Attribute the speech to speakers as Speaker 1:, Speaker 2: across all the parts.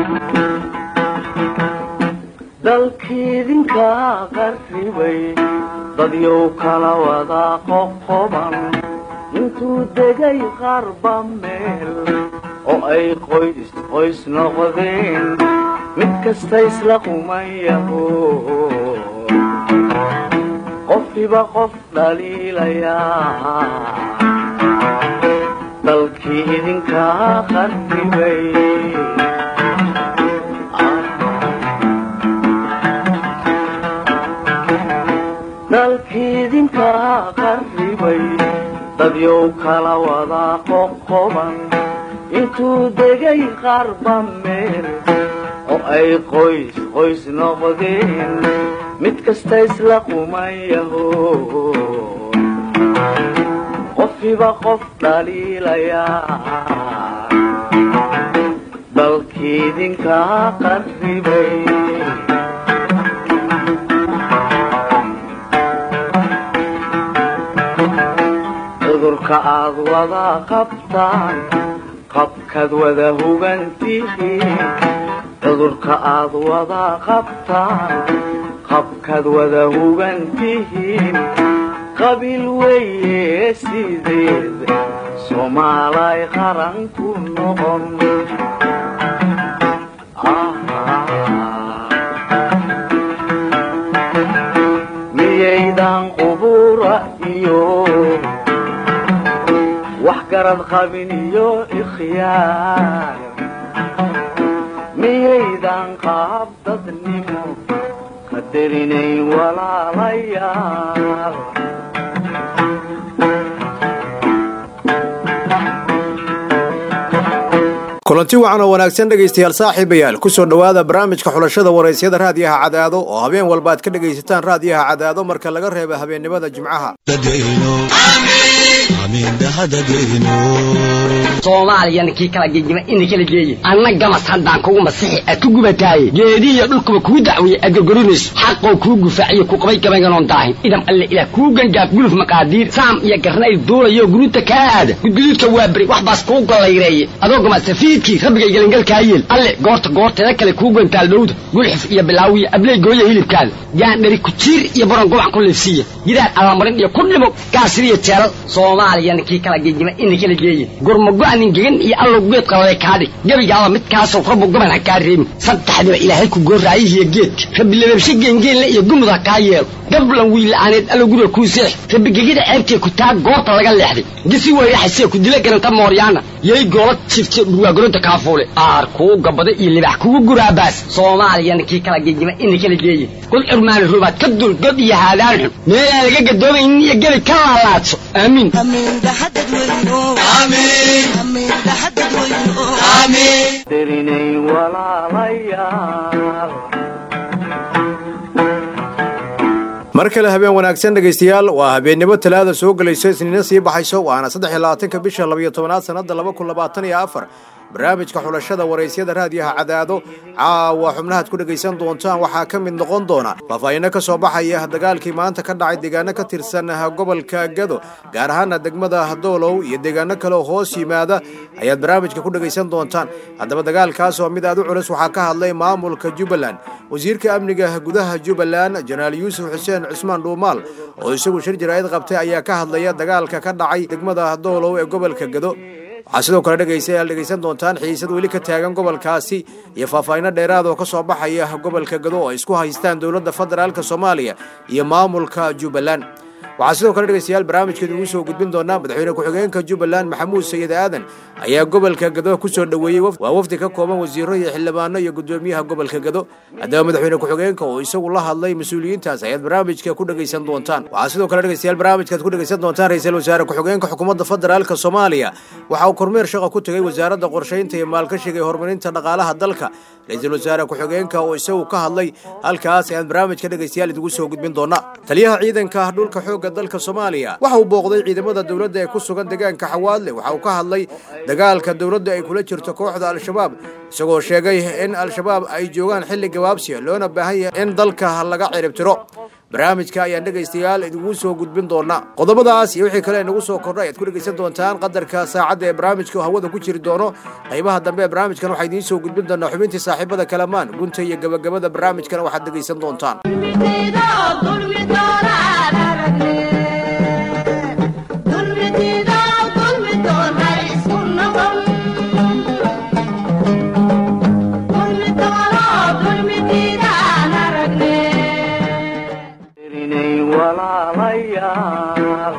Speaker 1: dalkiidinka qarribay dadyow kala wada qoqoban intuu degay qarba meel oo ay qoys qoys noqdeen mid kasta isla qumayaho qofkiba qof dhaliilayaa dalkii idinkaa qarribay dalkiidinkaa qarribay dadyow kala wada qoqoban intuu degay qarba meel oo ay qoys qoys noqdeen mid kasta isla qumayaho qofkiba qof dhaliilayaa dalkiidinkaa qarribay cudurka aad wada qabtaan qabkaad wada hugantihiin cudurka aad wada qabtaan qabkaad wada hugantihiin qabiil weeye sideed soomaalay qaran ku noqon miyaydan qubura iyo wax garad qabin iyo ikhyaar miyaydan qaab dadnimo qadarinayn walaalayaal
Speaker 2: kulanti wacan oo wanaagsan dhegaystayaal saaxiibayaal ku soo dhowaada barnaamijka xulashada waraysyada raadiyaha cadaado oo habeen walba aad ka dhegaysataan raadiyaha cadaado marka laga reeba habeennimada jimcaha
Speaker 3: soomaaliyana kii kala gegima ina kala geeye anna gamas haddaan kugu masixi aad ku gubataaye geedihiyo dhulkuba kuu dacweeye aad gorgorinayso xaqoo kuu gufaaciyo ku qabay gabaynganoon daahin idam alle ilaah kuu gangaaf guluf maqaadiir saam iyo garnayl duulayo guruuta kaa aada gudguduudka waa beri wax baas kuu gollayreeye adoo gamasafiidkii rabbigay gelangalkaa yeel alle goorta goorteeda kale kuu gantaal dhowda gulxuf iyo bilaawiyo abley gooya hilibkaada gaandhari kujiir iyo baron gobac ku liifsiiya gidaar allamarin iyo ku dhimo gaasiriyo jeelal soomaaliyana kii kala gegima ina kala geeye gurmago-anin gegan iyo allow geed qalale kaadhig gebigaaba midkaasoo rabbu goban ha kaa reebin saddexdiba ilaahay ku gooraayihiyo geedka rabbi lababshe geengeenle iyo gumud ha kaa yeelo gablan wiila'aaneed allow guriga kuu seex rabbi gegida ceebtee ku taa goorta laga leexday gisi weyraxasee ku dila garanta mooryaana yay goola jifte dhurwaagoronta kaafuule aar kuu gabada iyo libax kugu guraabaas soomaaliyana kii kala gegima ina kala geeye kul cirmaani rubaad ka dul god iyo haadaan xun meelaan laga gadoomaynin iyo gebi ka laalaadso aamiin
Speaker 1: darinayn walaalayaal
Speaker 2: mar kale habeen wanaagsan dhegaystayaal waa habeennimo talaada soo gelayso isniina sii baxayso waana saddex iyo labaatanka bisha labayo tobanaad sanada laba kun labaatan iyo afar barnaamijka xulashada waraysyada raadiyaha cadaado caawa xubnahaad ku dhegaysan doontaan waxaa ka mid noqon doona faahfaahinno ka soo baxaya dagaalkii maanta ka dhacay deegaano ka tirsan gobolka gado gaar ahaana degmada doolow iyo deegaano kale oo hoos yimaada ayaad barnaamijka ku dhegaysan doontaan haddaba dagaalkaas oo mid aad u culus waxaa ka hadlay maamulka jubbaland wasiirka amniga gudaha jubbaland jenaraal yuusuf xuseen cusmaan dhuumaal oo isagu shir jaraa'id qabtay ayaa ka hadlaya dagaalka ka dhacay degmada doolow ee gobolka gado waxaa sidoo kale dhegaystayaal dhegaysan doontaan xiisad weli ka taagan gobolkaasi iyo faahfaahinno dheeraad oo ka soo baxaya gobolka gado oo ay isku haystaan dowladda federaalka soomaaliya iyo maamulka jubbaland waxaa sidoo kale dhegaystayaal barnaamijkeedu ugu soo gudbin doonaa madaxweyne ku-xigeenka jubbaland maxamuud sayid aadan ayaa gobolka gado ku soo dhoweeyey waa wafdi ka kooban wasiiro iyo xildhibaano iyo gudoomiyaha gobolka gado haddaba madaxweyne ku-xigeenka oo isagu la hadlay mas-uuliyiintaas ayaad barnaamijka ku dhegaysan doontaan waxaa sidoo kale dhegaystayaal barnaamijkaad ku dhegaysan doontaan ra-iisul wasaare ku-xigeenka xukuumadda federaalka soomaaliya waxa uu kormeer shaqa ku tegay wasaaradda qorshaynta iyo maalgashiga ee horumarinta dhaqaalaha dalka ra-iisul wasaare ku-xigeenka oo isagu ka hadlay halkaas ayaan barnaamijka dhegaystayaal idigu soo gudbin doonaa taliyaha ciidanka dhulka xoogga dalka soomaaliya waxa uu booqday ciidamada dowladda ee ku sugan deegaanka xawaadle waxa uu ka hadlay dagaalka dowladda ay kula jirto kooxda al-shabaab isagoo sheegay in al-shabaab ay joogaan xilli gabaabsiya loona baahan yahay in dalka laga ciribtiro barnaamijka ayaan dhegaystayaal idingu soo gudbin doona qodobadaas iyo wixii kale inagu soo kordha ayaad ku dhegaysan doontaan qadarka saacadda ee barnaamijka oo hawada ku jiri doono qaybaha dambe ee barnaamijkan waxaa idiin soo gudbin doonaa xubintii saaxiibada kalamaan gunta iyo gabagabada barnaamijkana waxaad dhegaysan doontaan
Speaker 1: tirinay walaalayaal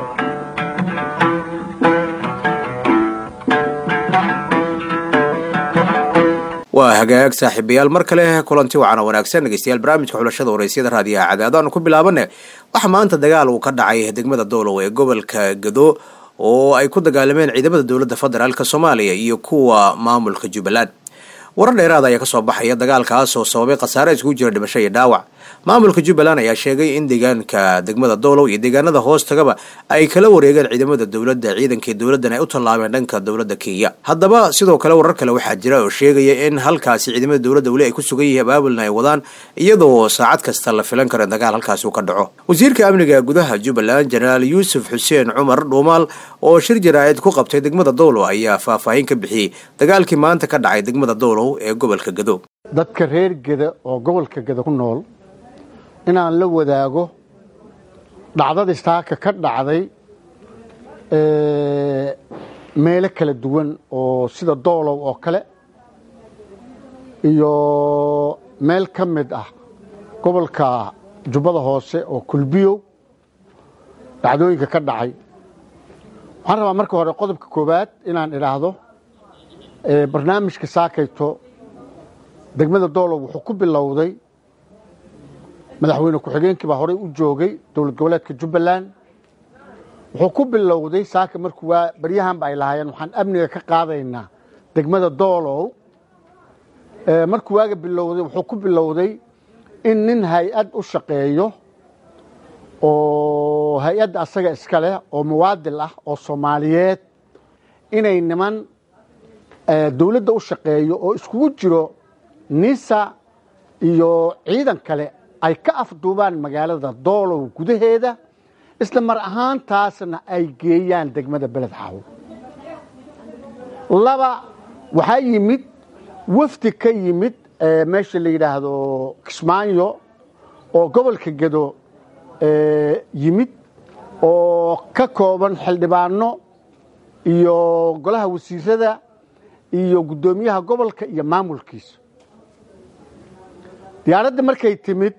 Speaker 2: waa hagaag saaxiibayaal mar kale kulanti wacan oo wanaagsan dhegeystayaal barnaamijka xulashada waraysyada raadiyaha cadaado aanu ku bilaabane waxaa maanta dagaal uu ka dhacay degmada doolow ee gobolka gado oo ay ku dagaalameen ciidamada dowladda federaalk soomaaliya iyo kuwa maamulka jubbaland warar dheeraada ayaa kasoo baxaya dagaalkaas oo sababay khasaare iskugu jira dhimasho iyo dhaawac maamulka jubbaland ayaa sheegay in deegaanka degmada doolow iyo deegaanada hoostagaba ay kala wareegeen ciidamada dowladda ciidankii dowladdan ay u tallaabeen dhanka dowladda kenya haddaba sidoo kale warar kale waxaa jira oo sheegaya in halkaasi ciidamada dowladda weli ay ku sugan yihiin abaabulna ay wadaan iyadoo saacad kasta la filan karo in dagaal halkaasi uu ka dhaco wasiirka amniga gudaha jubbaland jenaraal yuusuf xuseen cumar dhuumaal oo shir jaraa'id ku qabtay degmada doolow ayaa faahfaahin ka bixiyey dagaalkii maanta ka dhacay degmada doolow ee gobolka gado
Speaker 4: dadka reer geda oo gobolka geda ku nool inaan la wadaago dhacdadii saaka ka dhacday meelo kala duwan oo sida doolow oo kale iyo meel ka mid ah gobolka jubbada hoose oo kulbiyow dhacdooyinka ka dhacay waxaan rabaa marka hore qodobka koowaad inaan idhaahdo barnaamijka saakayto degmada doolow wuxuu ku bilowday madaxweyne ku-xigeenkii baa horey u joogay dowlad goboleedka jubbaland wuxuu ku bilowday saaka markuu waa baryahanba ay lahaayeen waxaan amniga ka qaadaynaa degmada doolow markuu waaga bilowday wuxuu ku bilowday in nin hay-ad u shaqeeyo oo hay-adda asaga iska leh oo muwaadil ah oo soomaaliyeed inay niman dowladda u shaqeeyo oo iskugu jiro nisa iyo ciidan kale ay ka afduubaan magaalada doolow gudaheeda isla mar ahaantaasna ay geeyaan degmada beled xaw laba waxaa yimid wafdi ka yimid meesha la yidhaahdo kismaayo oo gobolka gedo yimid oo ka kooban xildhibaano iyo golaha wasiirada iyo guddoomiyaha gobolka iyo maamulkiisa diyaaradda markay timid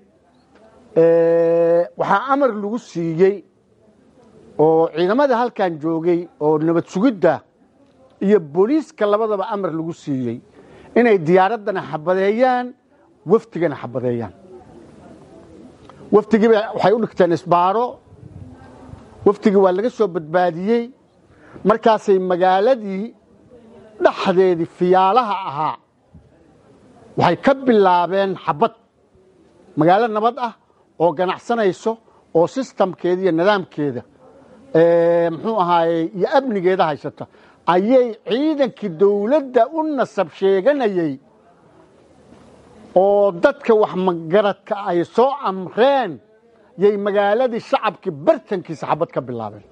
Speaker 4: waxaa amar lagu siiyey oo ciidamada halkan joogay oo nabad sugidda iyo booliiska labadaba amar lagu siiyey inay diyaaraddana xabadeeyaan wafdigana xabadeeyaan wafdigiiba waxay u dhigteen isbaaro wafdigii waa laga soo badbaadiyey markaasay magaaladii dhexdeedii fiyaalaha ahaa waxay ka bilaabeen xabad magaalo nabad ah oo ganacsanayso oo sistamkeeda iyo nidaamkeeda muxuu ahaaye iyo amnigeeda haysata ayay ciidankii dowladda u nasab sheeganayey oo dadka wax magaradka ay soo amreen yay magaaladii shacabkii bartankiisa xabad ka bilaabeen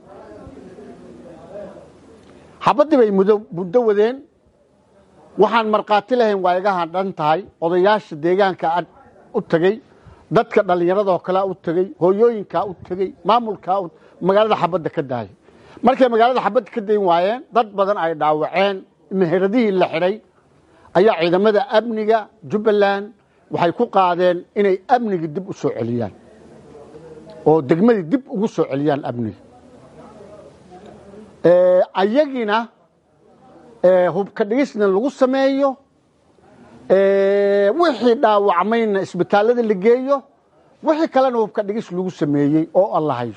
Speaker 4: xabaddii bay muddo wadeen waxaan markhaati lahayn waa iga hadhan tahay odayaasha deegaanka u tegey dadka dhallinyaradoo kalea u tegey hooyooyinkaa u tegey maamulkaa magaalada xabadda ka daayay markay magaalada xabadda ka dayn waayeen dad badan ay dhaawaceen meheradihii la xidhay ayaa ciidamada amniga jubbaland waxay ku qaadeen inay amnigii dib u soo celiyaan oo degmadii dib ugu soo celiyaan amniga ayagiina hubka dhigisna lagu sameeyo wixii dhaawacmayna isbitaallada la geeyo wixii kalena hubka dhigis lagu sameeyey oo allahayo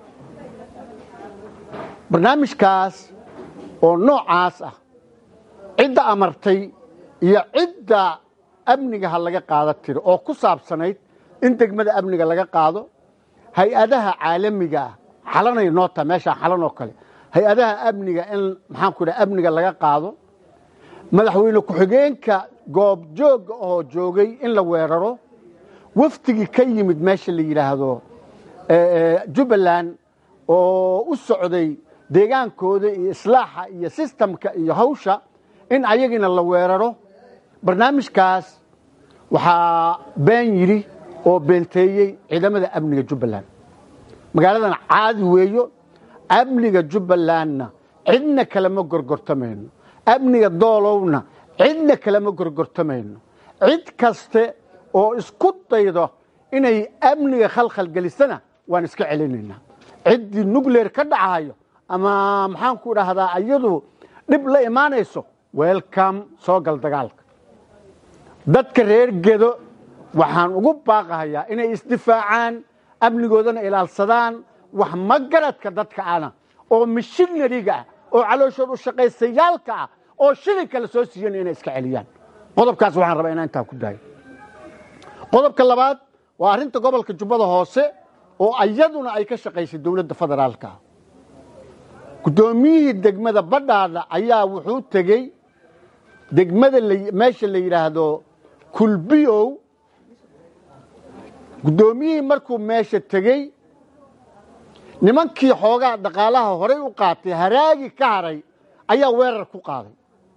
Speaker 4: barnaamijkaas oo noocaas ah cidda amartay iyo cidda amniga ha laga qaada tiro oo ku saabsanayd in degmada amniga laga qaado hay-adaha caalamiga ah xalanay noo taha meeshaan xalan oo kale hay-adaha amniga in maxaanku idhaha amniga laga qaado madaxweyne ku-xigeenka goob joogga oo joogay in la weeraro wafdigii ka yimid meesha la yidhaahdo jubbaland oo u socday deegaankooda iyo islaaxa iyo sistamka iyo hawsha in ayagina la weeraro barnaamijkaas waxaa been yidhi oo beenteeyey ciidamada amniga jubbaland magaaladan caadi weeyo amniga jubbalandna cidna kalama gorgortamayno amniga doolowna cidna kalama gorgortamayno cid kaste oo isku daydo inay amniga khalkhal gelisana waan iska celinaynaa ciddii nucleer ka dhacayo ama maxaan ku dhahdaa iyadu dhib la imaanayso welcome soo gal dagaalka dadka reer gedo waxaan ugu baaqahayaa inay isdifaacaan amnigoodana ilaalsadaan wax magaradka dadka ana oo mishinariga ah oo calooshood u shaqaysayaalka ah oo shilinka la soo siiyana inay iska celiyaan qodobkaas waxaan rabaa inaan intaa ku daayo qodobka labaad waa arrinta gobolka jubbada hoose oo iyaduna ay ka shaqaysay dowladda federaalka guddoomiyihii degmada badhaadha ayaa wuxuu tegey degmada meesha la yidhaahdo kulbiyow guddoomiyihii markuu meesha tegey nimankii xoogaa dhaqaalaha horay u qaatay haraagi ka haray ayaa weerar ku qaaday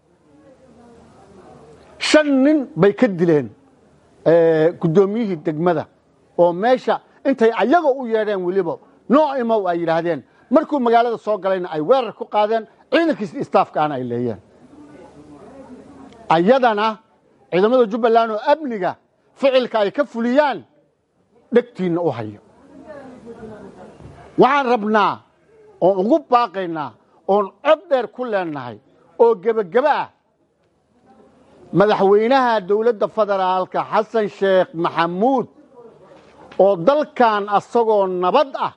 Speaker 4: shan nin bay ka dileen guddoomiyihii degmada oo meesha intay ayaga u yeedheen weliba noo imow ay yidhaahdeen markuu magaalada soo galayna ay weerar ku qaadeen ciidankiisi istaafkaana ay leeyeen ayadana ciidamada jubbaland oo amniga ficilka ay ka fuliyaan dhegtiinna u hayo waxaan rabnaa oon ugu baaqaynaa oon cod dheer ku leenahay oo gebageba ah madaxweynaha dowladda federaalka xasan sheekh maxamuud oo dalkan asagoo nabad ah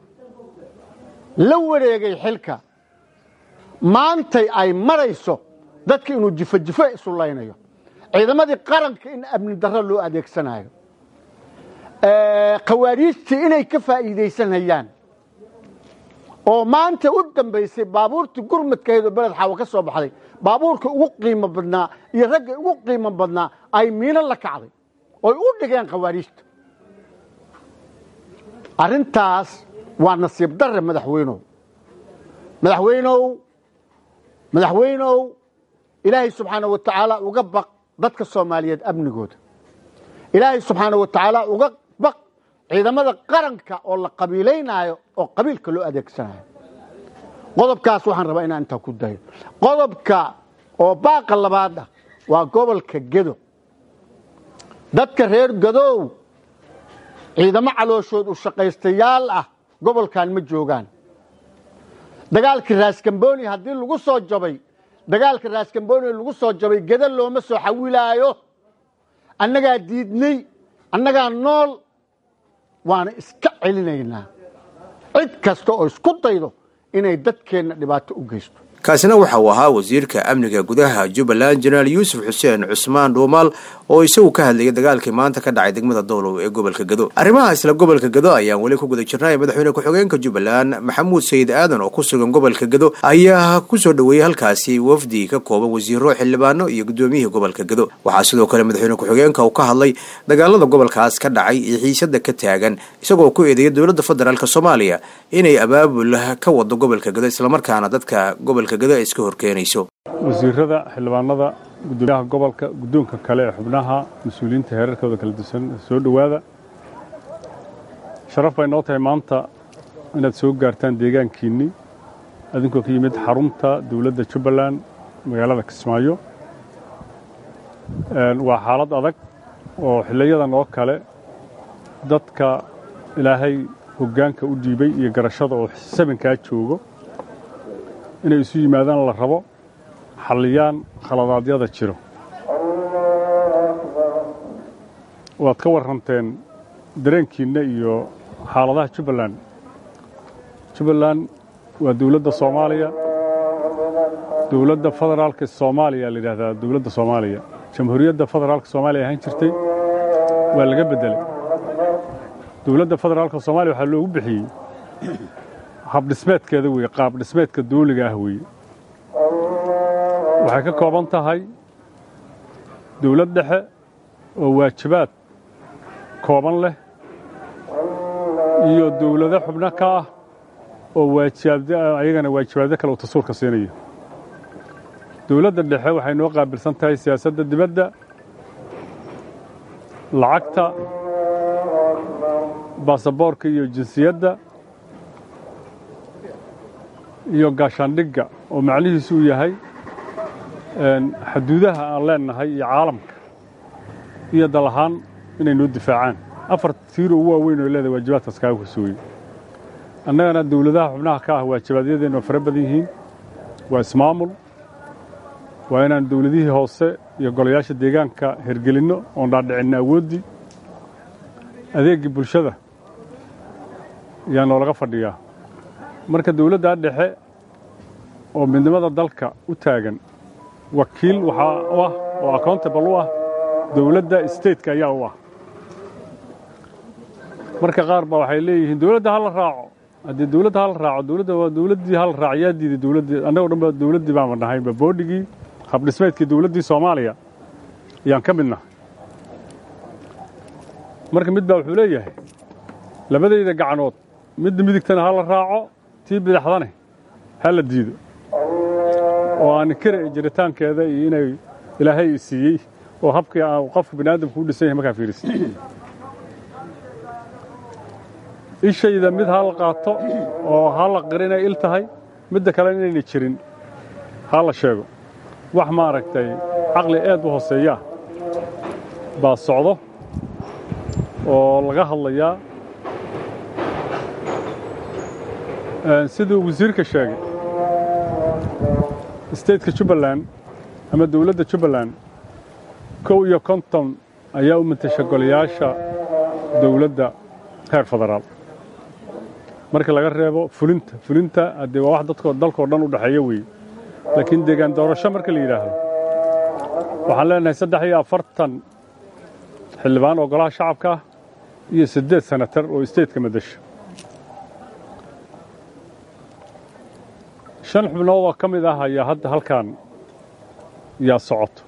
Speaker 4: la wareegay xilka maantay ay marayso dadka inuu jifo jifo isu laynayo ciidamadii qaranka in amni darro loo adeegsanayo khawaariijtii inay ka faa'iidaysanayaan oo maanta u dambaysay baabuurtii gurmadkaheedoo beled xaawo ka soo baxday baabuurka ugu qiimo badnaa iyo ragga ugu qiimo badnaa ay miino la kacday oy u dhigeen khawaariijta arrintaas waa nasiib darre madaxweynow madaxweynow madaxweynow ilaahay subxaana wa tacaala uga baq dadka soomaaliyeed amnigooda ilaahay subxaana wa tacaala uga baq ciidamada qaranka oo la qabiilaynaayo oo qabiilka loo adeegsanayo qodobkaas waxaan rabaa inaan intaa ku dayo qodobka oo baaqa labaad ah waa gobolka gedo dadka reer gadow ciidamo calooshood u shaqaystayaal ah gobolkan ma joogaan dagaalkii raaskambooni haddii lagu soo jabay dagaalka raaskambooni lagu soo jabay gedo looma soo xawilaayo annagaa diidnay annagaa nool waana iska celinaynaa cid kasta oo isku daydo inay dadkeenna dhibaato u geysto
Speaker 2: kaasina waxa uu ahaa wasiirka amniga gudaha jubbaland jenaraal yuusuf xuseen cusmaan dhuumaal oo isagu ka hadlayay dagaalkii maanta ka dhacay degmada dowlow ee gobolka gado arrimaha isla gobolka gado ayaan weli ku guda jirnay madaxweyne ku-xigeenka jubbaland maxamuud sayid aadan oo ku sugan gobolka gado ayaa kusoo dhoweeyey halkaasi wafdi ka kooban wasiiro xildhibaano iyo gudoomiyihii gobolka gado waxaa sidoo kale madaxweyne ku-xigeenka uu ka hadlay dagaalada gobolkaas ka dhacay iyo xiisada ka taagan isagoo ku eedeeyay dowladda federaalk soomaaliya inay abaabul ka wado gobolka gado islamarkaana dadka gobolka iska horkeenayso
Speaker 5: wasiirada xildhibaanada gudoomiyaha gobolka guddoonka kale ee xubnaha mas-uuliyiinta heerarkooda kala dusan soo dhowaada sharaf bay noo tahay maanta inaad soo gaartaan deegaankiinnii adinkoo ka yimid xarunta dowladda jubbaland magaalada kismaayo waa xaalad adag oo xiliyadan oo kale dadka ilaahay hoggaanka u dhiibay iyo garashada oo sabankaa joogo inay isu yimaadaan la rabo xalliyaan khaladaadyada jiro waad ka warranteen dareenkiinna iyo xaaladaha jubbaland jubbaland waa dowladda soomaaliya dowladda federaalka soomaaliya la yidhahdaa dowladda soomaaliya jamhuuriyadda federaalka soomaaliya ahaan jirtay waa laga beddelay dowladda federaalka soomaaliya waxaa loogu bixiyey habdhismeedkeeda weeye qaab dhismeedka dooliga ah weeye waxay ka kooban tahay dowlad dhexe oo waajibaad kooban leh iyo dowlado xubno ka ah oo waajibaabd ayagana waajibaabyo kale uu dastuurka siinayo dowladda dhexe waxay noo qaabilsan tahay siyaasadda dibadda lacagta baasaboorka iyo jinsiyadda iyo gaashaandhigga oo macnihiisu uu yahay xaduudaha aan leennahay iyo caalamka iyo dal ahaan inay noo difaacaan afar tiiro ugu waaweyn oo leedahay waajibaadkaas kaaga kasooye annagana dowladaha xubnaha ka ah waajibaadyadeennu waa fara badan yihiin waa ismaamul waa inaan dowladihii hoose iyo golayaasha deegaanka hergelinno oon dhaadhicinno awooddii adeeggii bulshada ayaa noolaga fadhiyaa marka dowladdaa dhexe oo midnimada dalka u taagan wakiil waxaa u ah oo accountable u ah dowladda stateka ayaa u ah marka qaar ba waxay leeyihiin dowladda ha la raaco haddii dowladda ha la raaco dowladda waa dowladdii ha la raaco yaa diiday dowladdii annagoo dhan ba dowladdii baanba nahayba boodhigii habdhismeedkii dowladdii soomaaliya ayaan ka mid nahay marka mid baa wuxuu leeyahay labadayda gacanood midda midigtana ha la raaco tii bidaxdane ha la diido oo aan kara jiritaankeeda iyo inay ilaahay i siiyey oo habkii qofka bini aadamku u dhisan yahay markaa fiirisa ishayda mid ha la qaato oo ha la qir inay il tahay midda kale inayna jirin ha la sheego wax maaragtay caqli eed u hooseeyaa baa socdo oo laga hadlayaa siduu wasiirka sheegay stateka jubbaland ama dowladda jubbaland kow iyo konton ayaa u matasha golayaasha dowladda heer federaal marka laga reebo fulinta fulinta haddee waa wax dadko dalkao dhan u dhexeeya weeye laakiin deegaan doorasho marka la yidhaahdo waxaan leenahay saddex iyo afartan xildhibaan oo golaha shacabka ah iyo siddeed senatar oo stateka madasha shan xubnood oo ka mid ah ayaa hadda halkan yaa socoto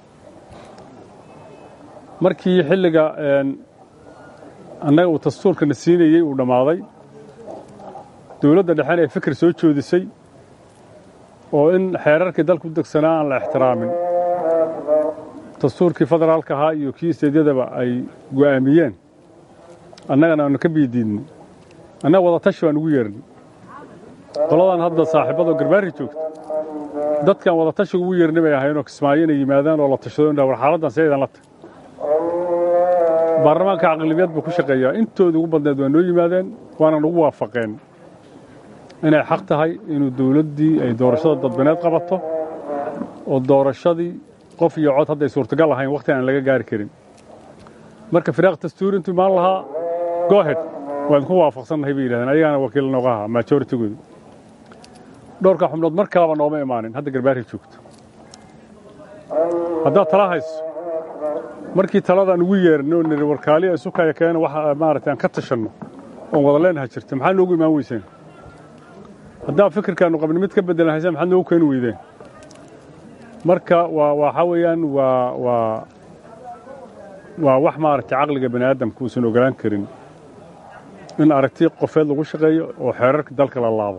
Speaker 5: markii xilliga annaga uu dastuurkana siinayey uu dhammaaday dowladda dhexena ay fikir soo joodisay oo in xeerarkii dalku u degsanaa aan la ixtiraamin dastuurkii federaalka ahaa iyo kii isteedyadaba ay go'aamiyeen annagana aanu ka biidiidnay annaga wadatashi baan ugu yeernay qoladan hadda saaxiibadoo garbaari joogta dadkan wadatashi ugu yeernay bay ahaynoo kismaayo inay yimaadaan oo la tashado indha war xaaladdan sideedan la tag baarlamaanka caqlibiyad buu ku shaqeeyaa intooda ugu badneed waa noo yimaadeen waanan ugu waafaqeen inay xaq tahay inuu dowladdii ay doorashada dadbaneed qabato oo doorashadii qof iyo cod hadday suurtagal ahayn wakhti aan laga gaari karin marka firaaq dastuuri intuu imaan lahaa gohed waa idinku waafaqsannahay bay yidhahdeen ayagaana wakiil nooga ahaa majoritygooda dhowrka xubnood mar kaleba nooma imaanin hadda garbaari joogto haddaad tala hayso markii taladaan ugu yeernay oo niri warkaaliya isu kaya keena wax maaragtay aan ka tashanno oon wada leenaha jirta maxaa noogu imaan weyseen haddaa fikirkaannu qabni mid ka beddelan hayseen maxaad noogu keeni weydeen marka waa waxaa weeyaan waa waa waa wax maaragtay caqliga bani aadamka uusan ogolaan karin in aragti qofeed lagu shaqeeyo oo xeerarka dalka la laabo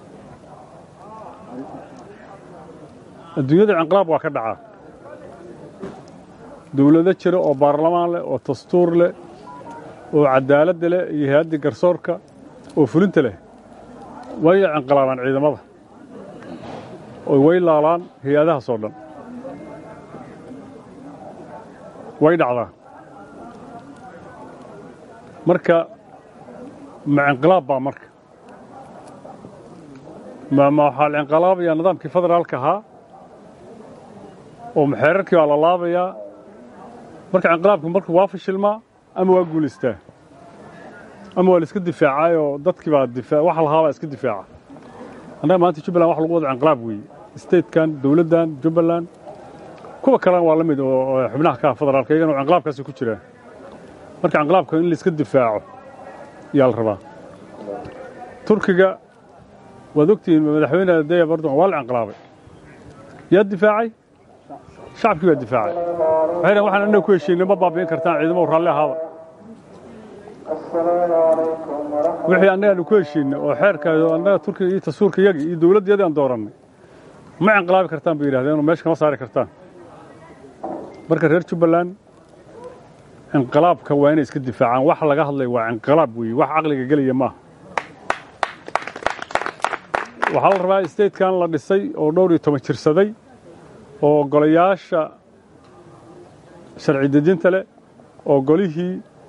Speaker 5: adduunyada inqilaab waa ka dhacaa dowlado jira oo baarlamaan leh oo dastuur leh oo cadaaladda leh iyo hay-addii garsoorka oo fulinta leh way inqilaabaan ciidamada oo way laalaan hay-adahaas oo dhan way dhacdaa marka ma inqilaab baa marka ma waxaa la inqilaabayaa nidaamkii federaalka ahaa oo xeerarkii baa la laabayaa marka inqilaabku marka waa fashilmaa ama waa guulaystaa ama waa la iska difaacayoo dadkii baa difa wax lahaa baa iska difaaca annaga maanta jubbaland wax lagu wada inqilaab weeye statekan dowladdan jubbaland kuwa kalena waa la mid oo xubnaha ka ah federaalka iyagana oo inqilaabkaasi ku jiraan marka inqilaabka in la iska difaaco ayaa la rabaa turkiga waad ogtihiin madaxweyne daya bardogan waa la inqilaabay yaa difaacay shacabkii baa difaacay waxay dhahen waxaan annaga ku heshiinay ma baabi'in kartaan ciidamo raalli ahaada wixii annaga aanu ku heshiinay oo xeerka annaga turkiga iyo tasuurka yaga iyo dowladdiyadii aan doorannay ma inqilaabi kartaan bay yidhahdeen oo meesha kama saari kartaan marka reer jubbaland inqilaabka waa inay iska difaacaan wax laga hadlay waa inqilaab weeye wax caqliga gelaya maaha waxaa la rabaa statekan la dhisay oo dhowr iyo toban jirsaday oo golayaasha sharci dejinta leh oo golihii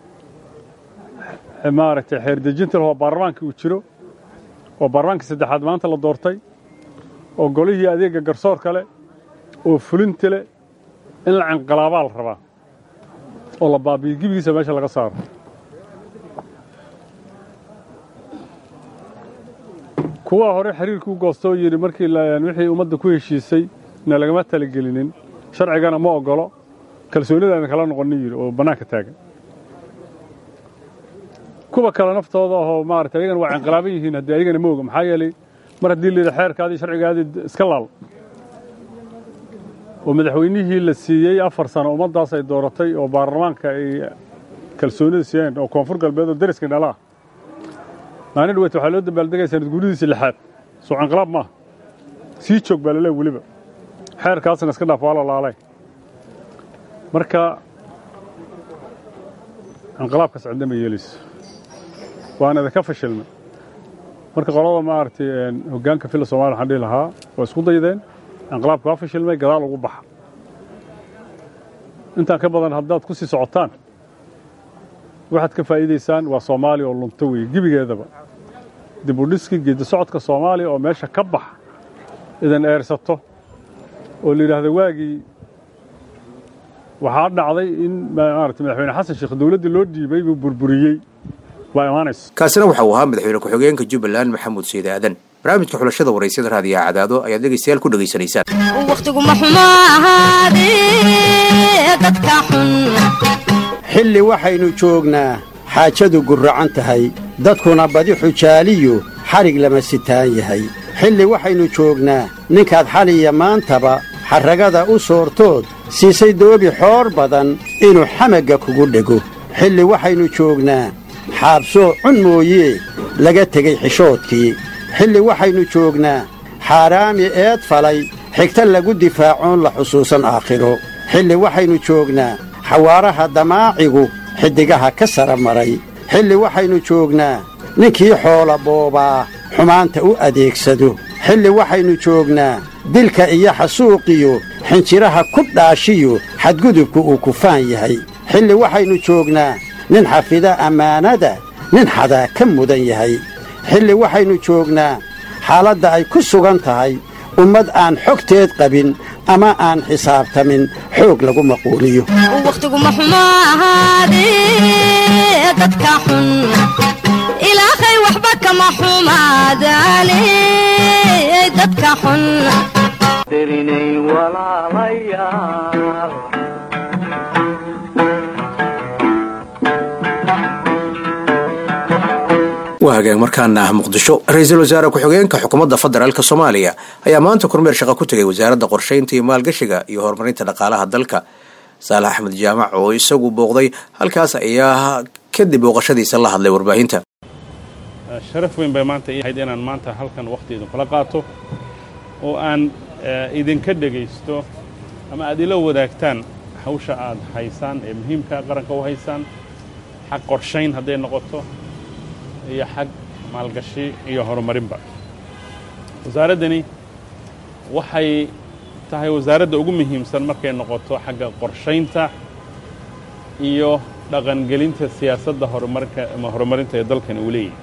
Speaker 5: maaragtay xeer dejinta leh oo baarlamaanka uu jiro oo baarlamaankii saddexaad maanta la doortay oo golihii adeega garsoorka leh oo fulinta leh in la cinqilaabaa la rabaa oo la baabiyo gebigiisa meesha laga saaro kuwa hore xiriirkii u goosta oo yidhi markii wixii ummadda ku heshiisay na lagama talagelinin sharcigana ma ogolo kalsoonidaana kala noqonin yidhi oo bannaanka taagan kuwa kale naftooda ahoo maarata ayagana waa cinqilaaban yihiin haddii ayagana ma oga maxaa yeelay mar haddii la yidhi xeerkaadii sharcigaadii iska laal oo madaxweynihii la siiyey afar sano ummaddaas ay dooratay oo baarlamaanka ay kalsoonida siiyeen oo koonfur galbeed oo dariska dhala ah maalin dhaweyt waxaa loo dabaaldegaya sanad guuridiisii lixaad soo cinqilaab maaha sii joog baa laleey weliba xeerkaasna iska dhaaf waa la laalay marka cinqilaabkaas cidna ma yeelayso waana idinka fashilnay marka qolada maaragtay hoggaanka filla somalia waxaan dhihi lahaa waa isku daydeen inqilaabka waa fashilmay gadaal ugu baxa intaan ka badan haddaad ku sii socotaan waxaad ka faa'iidaysaan waa soomaaliya oo lunto weeye gebigeedaba dib u dhiskii geeddi socodka soomaaliya oo meesha ka bax idan eersato oo la yidhaahdo waagii waxaa dhacday in maarata madaxweyne xasan sheekh dowladdii loo dhiibay buu burburiyey waa imaanaysa
Speaker 2: kaasina waxa uu ahaa madaxweyne ku-xigeenka jubbaland maxamuud sayid aadan barnaamijka xulashada waraysyada raadiyaha cadaado ayaad dhegaystayaal ku dhegaysanaysaan
Speaker 6: wakhtiguma xumo ahaadee dadka xun
Speaker 7: xilli waxaynu joognaa xaajadu gurracan tahay dadkuna badi xujaaliyu xadhig lama sitaan yahay xilli waxaynu joognaa ninkaad xaliya maantaba xarragada u soortood siisay doobi xoor badan inuu xamagga kugu dhego xilli waxaynu joognaa xaabsoo cun mooyee laga tegey xishoodkii xilli waxaynu joognaa xaaraami eed falay xigta lagu difaacoon la xusuusan aakhiro xilli waxaynu joognaa xawaaraha damaacigu xiddigaha ka sara maray xilli waxaynu joognaa ninkii xoola boobaa xumaanta u adeegsado xilli waxaynu joognaa dilka iyo xasuuqiyo xinjiraha ku dhaashiyo xadgudubku uu kufaan yahay xilli waxaynu joognaa nin xafida ammaanada nin xadaa ka mudan yahay xilli waxaynu joognaa xaaladda ay ku sugan tahay ummad aan xogteed qabin ama aan xisaabtamin xoog lagu maquuliyo
Speaker 6: wakhtiguma xumo ahaadee dadka xun ilaahay waxba kama xumaadaane dadka xun
Speaker 1: dirinay walaalayaal
Speaker 2: waa hagaag markaana ah muqdisho ra-iisul wasaare ku-xigeenka xukuumadda federaalk soomaaliya ayaa maanta kormeer shaqa ku tegay wasaaradda qorshaynta iyo maalgashiga iyo horumarinta dhaqaalaha dalka saalax axmed jaamac oo isagu booqday halkaas ayaa kadib booqashadiisa la hadlay warbaahinta
Speaker 8: sharaf weyn bay maanta ii ahayd inaan maanta halkan wakhti idinkula qaato oo aan idinka dhegaysto ama aad ila wadaagtaan hawsha aad haysaan ee muhiimka qaranka u haysaan xag qorshayn hadday noqoto iyo xag maalgashi iyo horumarinba wasaaraddani waxay tahay wasaaradda ugu muhiimsan markay noqoto xagga qorshaynta iyo dhaqangelinta siyaasadda horumarka ama horumarinta ee dalkan uu leeyahay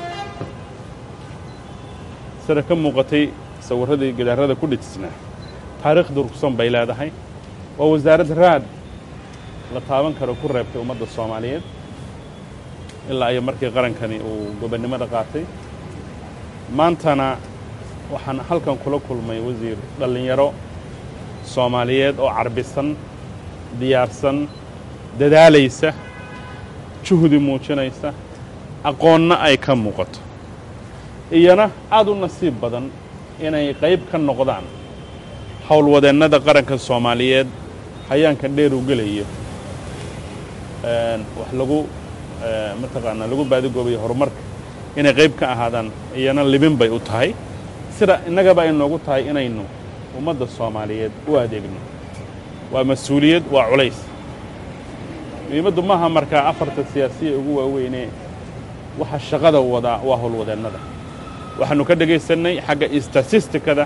Speaker 8: sida ka muuqatay sawirradii gidaarada ku dhejisnaa taariikh durugsan bay leedahay waa wasaarad raad la taaban karo ku reebtay ummadda soomaaliyeed ilaa iyo markii qarankani uu gobonnimada qaatay maantana waxaan halkan kula kulmay wasiir dhallinyaro soomaaliyeed oo carbisan diyaarsan dadaalaysa juhdi muujinaysa aqoonna ay ka muuqato iyana aad u nasiib badan inay qayb ka noqdaan howlwadeennada qaranka soomaaliyeed hayaankan dheer u gelayo wax lagu mataqaanaa lagu baadigoobayo horumarka inay qayb ka ahaadaan iyana libin bay u tahay sida innagaba ay noogu tahay inaynu ummadda soomaaliyeed u adeegno waa mas-uuliyad waa culays muhiimaddu maaha markaa afarta siyaasiya ugu waaweynee waxa shaqada wadaa waa howlwadeennada waxaannu ka dhagaysannay xagga statistikada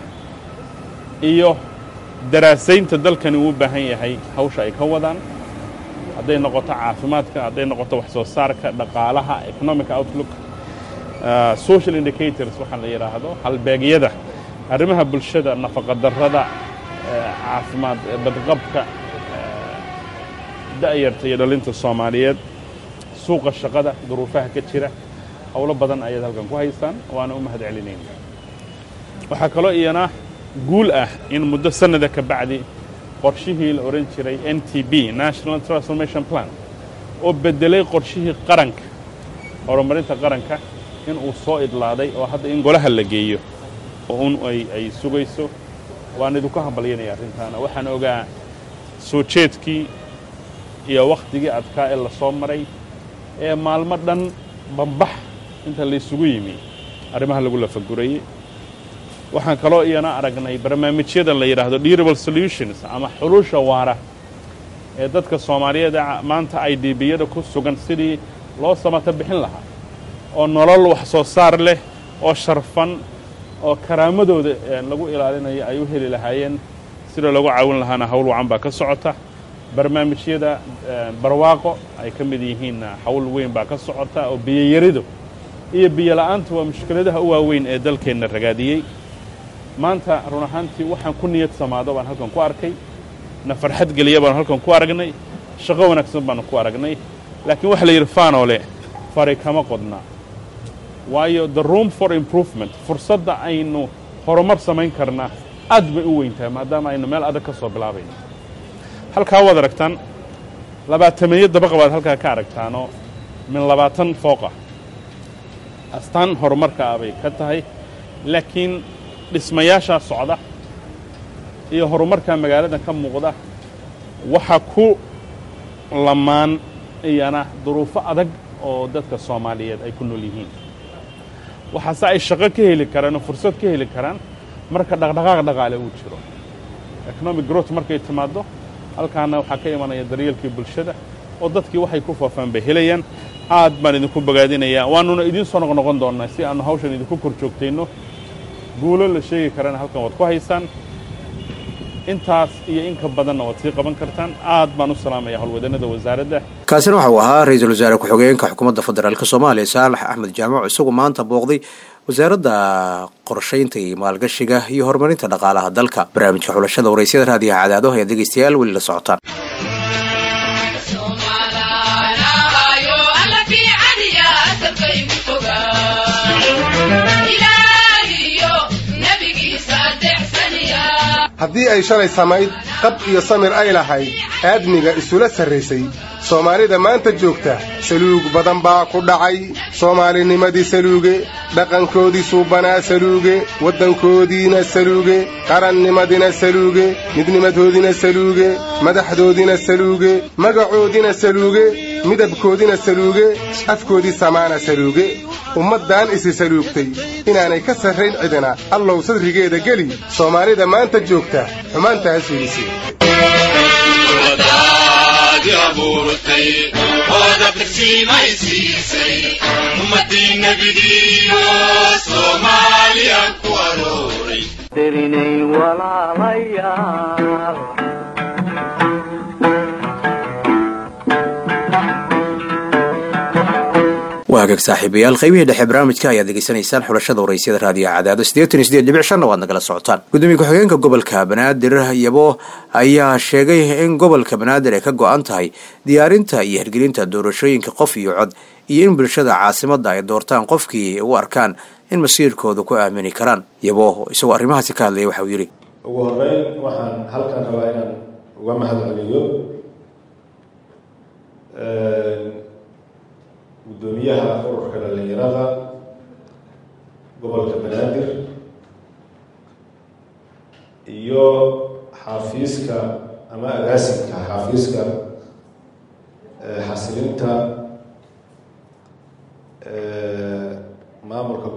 Speaker 8: iyo daraasaynta dalkani uu u baahan yahay hawsha ay ka wadaan hadday noqoto caafimaadka hadday noqoto wax soo saarka dhaqaalaha economic outlook social indicators waxaa la yidhaahdo halbeegyada arrimaha bulshada nafaqadarrada caafimaad badqabka da'yarta iyo dhalinta soomaaliyeed suuqa shaqada duruufaha ka jira howlo badan ayaad halkan ku haysaan waana u mahad celinayna waxaa kaloo iyana guul ah in muddo sannada ka bacdi qorshihii la odhan jiray n t b national transformation plan oo beddelay qorshihii qaranka horumarinta qaranka in uu soo idlaaday oo hadda in golaha la geeyo oo un ay sugayso waan idinku hambalyanaya arrintaana waxaan ogaa soo jeedkii iyo wakhtigii adkaa ee la soo maray ee maalmo dhan bambax inta laysugu yimi arrimaha lagu lafagurayey waxaan kaloo iyana aragnay barnaamijyada la yidhaahdo durable solutions ama xulusha waara ee dadka soomaaliyeed maanta ay dbiyada ku sugan sidii loo samata bixin lahaa oo nolol wax soo saar leh oo sharfan oo karaamadooda lagu ilaalinayo ay u heli lahaayeen sida lagu caawin lahaana hawl wacan baa ka socota barnaamijyada barwaaqo ay ka mid yihiin hawl weyn baa ka socota oo biyoyaridu iyo biyola'aanta waa mushkiladaha u waaweyn ee dalkeenna ragaadiyey maanta run ahaantii waxaan ku niyad samaado baan halkan ku arkay na farxad geliya baan halkan ku aragnay shaqo wanaagsan baanu ku aragnay laakiin waxa la yidhi faanole fari kama qodna waayo the room for improvement fursadda aynu horumar samayn karnaa aad bay u weyntahay maadaama aynu meel adag ka soo bilaabayno halkaa waad aragtaan labaatameeyo dabaqa baad halkaa ka aragtaanoo min labaatan fooqa astaan horumarka ah bay ka tahay laakiin dhismayaashaa socda iyo horumarka magaalada ka muuqda waxa ku lamaan iyana duruufo adag oo dadka soomaaliyeed ay ku nool yihiin waxaase ay shaqo ka heli karaan oo fursad ka heli karaan marka dhaqdhaqaaq dhaqaale uu jiro economic growth markay timaaddo halkaana waxaa ka imanaya daryeelkii bulshada oo dadkii waxay ku faafaan bay helayaan aad baan idinku bogaadinayaa waanuna idiin soo noqnoqon doonnaa si aannu hawshan idinku kor joogtayno guulo la sheegi karana halkan waad ku haysaan intaas iyo in ka badanna waad sii qaban kartaan aad baan u salaamaya howlwadanada wasaaradda
Speaker 2: kaasina waxauu ahaa ra-iisul wasaare ku-xigeenka xukuumadda federaalk soomaaliya saalax axmed jaamac isagu maanta booqday wasaaradda qorshaynta iyo maalgashiga iyo horumarinta dhaqaalaha dalka barnaamijka xulashada waraysyada raadiyaha cadaado ayaa dhegeystayaal weli la socotaan
Speaker 9: haddii ay shalay samayd qab iyo samir ay lahayd aadmiga isula sarraysay soomaalida maanta joogta saluug badan baa ku dhacay soomaalinimadii saluuge dhaqankoodii suubanaa saluuge waddankoodiina saluuge qarannimadina saluuge midnimadoodina saluuge madaxdoodina saluuge magacoodina saluuge midabkoodina saluuge afkoodii samaana saluuge ummaddan isi saluugtay inaanay ka sarrayn cidina allow sadrigeeda geli soomaalida maanta joogta xumaantaas fiidisi
Speaker 1: dirinay walaalayaal
Speaker 2: waa hagaag saaxiibayaal qaybihii dhexe barnaamijka ayaad degeysanaysaan xulashada waraysyada raadiyaha cadaado siddeetan iyo siddeed dhibic shanna waad nagala socotaan gudoomiye ku-xigeenka gobolka banaadir yabo ayaa sheegay in gobolka banaadir ay ka go-an tahay diyaarinta iyo hirgelinta doorashooyinka qof iyo cod iyo in bulshada caasimadda ay doortaan qofkii u arkaan in masiirkooda ku aamini karaan yabo isagoo arrimahaasi ka hadlaya waxa uu yidhi
Speaker 10: ugu horeyn waxaan halkan rabaa inaan uga mahad celiyo guddoomiyaha ururka dhallinyarada gobolka banaadir iyo xafiiska ama agaasimka xafiiska xasilinta